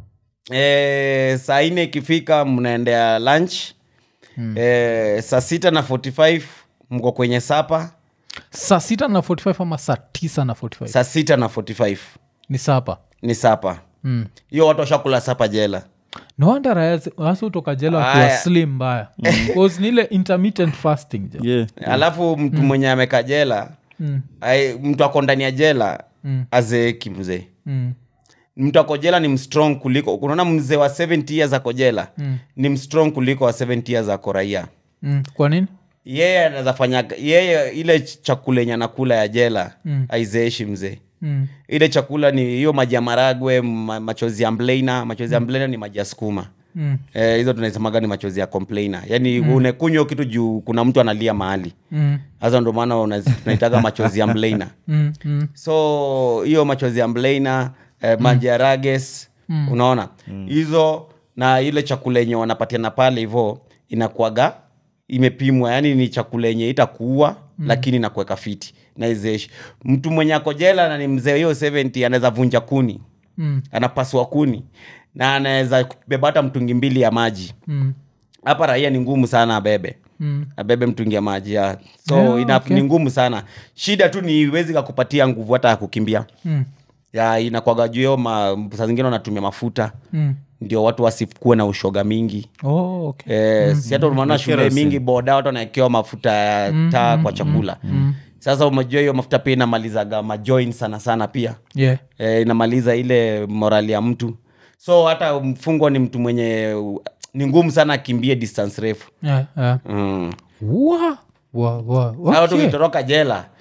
e, saa nne ikifika mnaendea lunch mm. e, saa sita na 45 mko kwenye sapa saa sita na 45 ama saa tisa na 45 saa sita na 45 ni sapa ni sapa mm. hiyo watu washakula sapa jela no wonder wasi utoka jela wakiwa Aya. slim mbaya Cause ni ile intermittent fasting jo Yeah. alafu mtu mwenye ameka jela Mm. ai, mtu ako ndani ya jela Mm. azeeki mzee Mm. mtu ako jela ni mstrong kuliko unaona mzee wa 70 years ako jela Mm. ni mstrong kuliko wa 70 years ako raia Mm. kwa nini yeye anaweza fanya yeye ile chakula yenye anakula ya jela Mm. aizeeshi mzee mm. ile chakula ni hiyo maji ya maragwe ma, machozi ya mblena machozi ya mblena ni maji ya skuma Mm. Eh, hizo tunasemaga ni machozi ya complainer yaani mm. unekunywa kitu juu kuna mtu analia mahali Mm. sasa ndo maana unazi- tunaitaga machozi ya mblena Mm. Mm. so hiyo machozi ya mblena eh, maji ya rages unaona hizo na ile chakula yenye wanapatiana pale hivo inakuaga imepimwa yani ni chakula yenye itakuua mm. lakini nakuweka fiti na izeshi mtu mwenye ako jela na ni mzee hiyo 70 anaweza vunja kuni Mm. anapasua kuni na anaweza beba hata mtungi mbili ya maji Mm. hapa raia ni ngumu sana abebe Mm. abebe mtungi ya maji ya so Yeah, ina, okay. ni ngumu sana shida tu ni iwezi kakupatia nguvu hata ya kukimbia Mm. ya inakwaga juu hiyo ma, saa zingine wanatumia mafuta Mm. ndio watu wasikuwe na ushoga mingi Oh, okay. Eh, si hata unaona shule kerosene. mingi boda watu wanaekewa mafuta ya taa kwa chakula sasa umejua hiyo mafuta pia inamalizaga majoin sana sana pia yeah. e, inamaliza ile morali ya mtu so hata mfungwa ni mtu mwenye ni ngumu sana akimbie distance refu Yeah, yeah. mm. Wa- wa- wa- Sasa watu okay. ukitoroka jela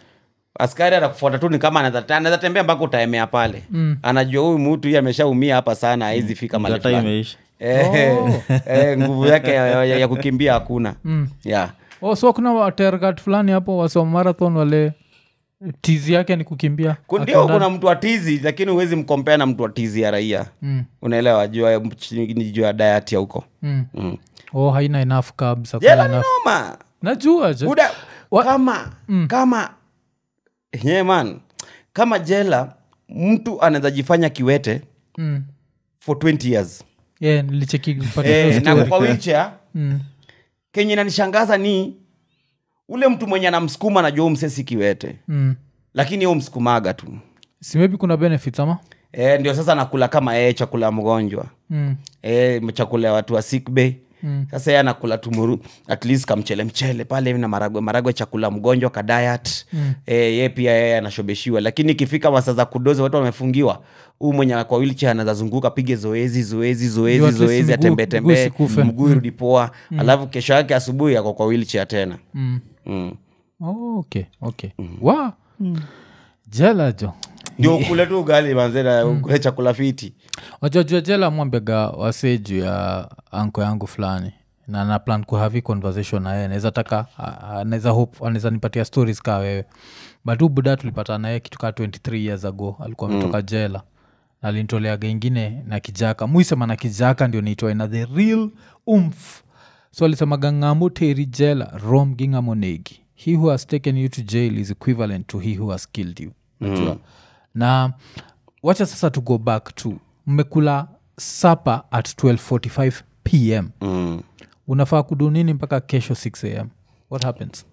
askari anakufuata tu ni kama anaweza anaweza tembea mpaka utaemea pale mm. anajua huyu mtu hii ameshaumia hapa sana haizi fika mali Data fulani imeisha Eh, eh, nguvu yake ya, ya, ya kukimbia hakuna mm. yeah. oh, so kuna watergat fulani hapo wasoma marathon wale tizi yake ni kukimbia Ku- ndio Akienda- kuna mtu wa tizi lakini huwezi mkompea na mtu wa tizi ya raia Mm. unaelewa jua ni juu ya diet ya huko Mm. mm. oh haina enough carbs hakuna jela ni enough noma najua je Buda, Wa- kama kama yeah, man kama jela mtu anaweza jifanya kiwete mm. for 20 years yeah, nilicheki kupata eh, hiyo na story. kwa wheelchair Mm. kenye nanishangaza ni ule mtu mwenye anamsukuma anajua huyu msee si kiwete Mm. lakini hu msukumaga tu si maybe kuna benefits ama e, ndio sasa nakula kama ee chakula ya mgonjwa mm. e, chakula ya watu wa sick bay Mm. sasa ye anakula tumuru at least kamchele mchele pale na maragwe maragwe chakula mgonjwa ka diet mm. e, ye pia yeye anashobeshiwa lakini ikifika masaa za kudozi watu wamefungiwa huu mwenye kwa wheelchair anaweza zunguka pige zoezi zoezi Ndio zoezi at least zoezi mguu- atembee mguu tembee isikufe. mguu irudi poa alafu kesho yake asubuhi ako kwa wheelchair tena Mm. mm. Oh, okay okay wa jela jo ndio ukule tu ugali manzena ukule chakula fiti wajajua jela mwambega wasee juu ya anko yangu fulani na na plan kuhavi conversation naye naweza taka a- anaweza hope anaweza nipatia stories kaa wewe but huu buda tulipata naye kitu kaa 23 years ago alikuwa ametoka jela na alinitoleaga ingine na kijaka muisema na kijaka ndio niitoe na the real umf so alisemaga ng'amo teri jela rom gi ng'amo negi he who has taken you to jail is equivalent to he who has killed you najua na wacha sasa to go back to mmekula sapa at 1245 pm mm. unafaa kudu nini mpaka kesho 6 am what happens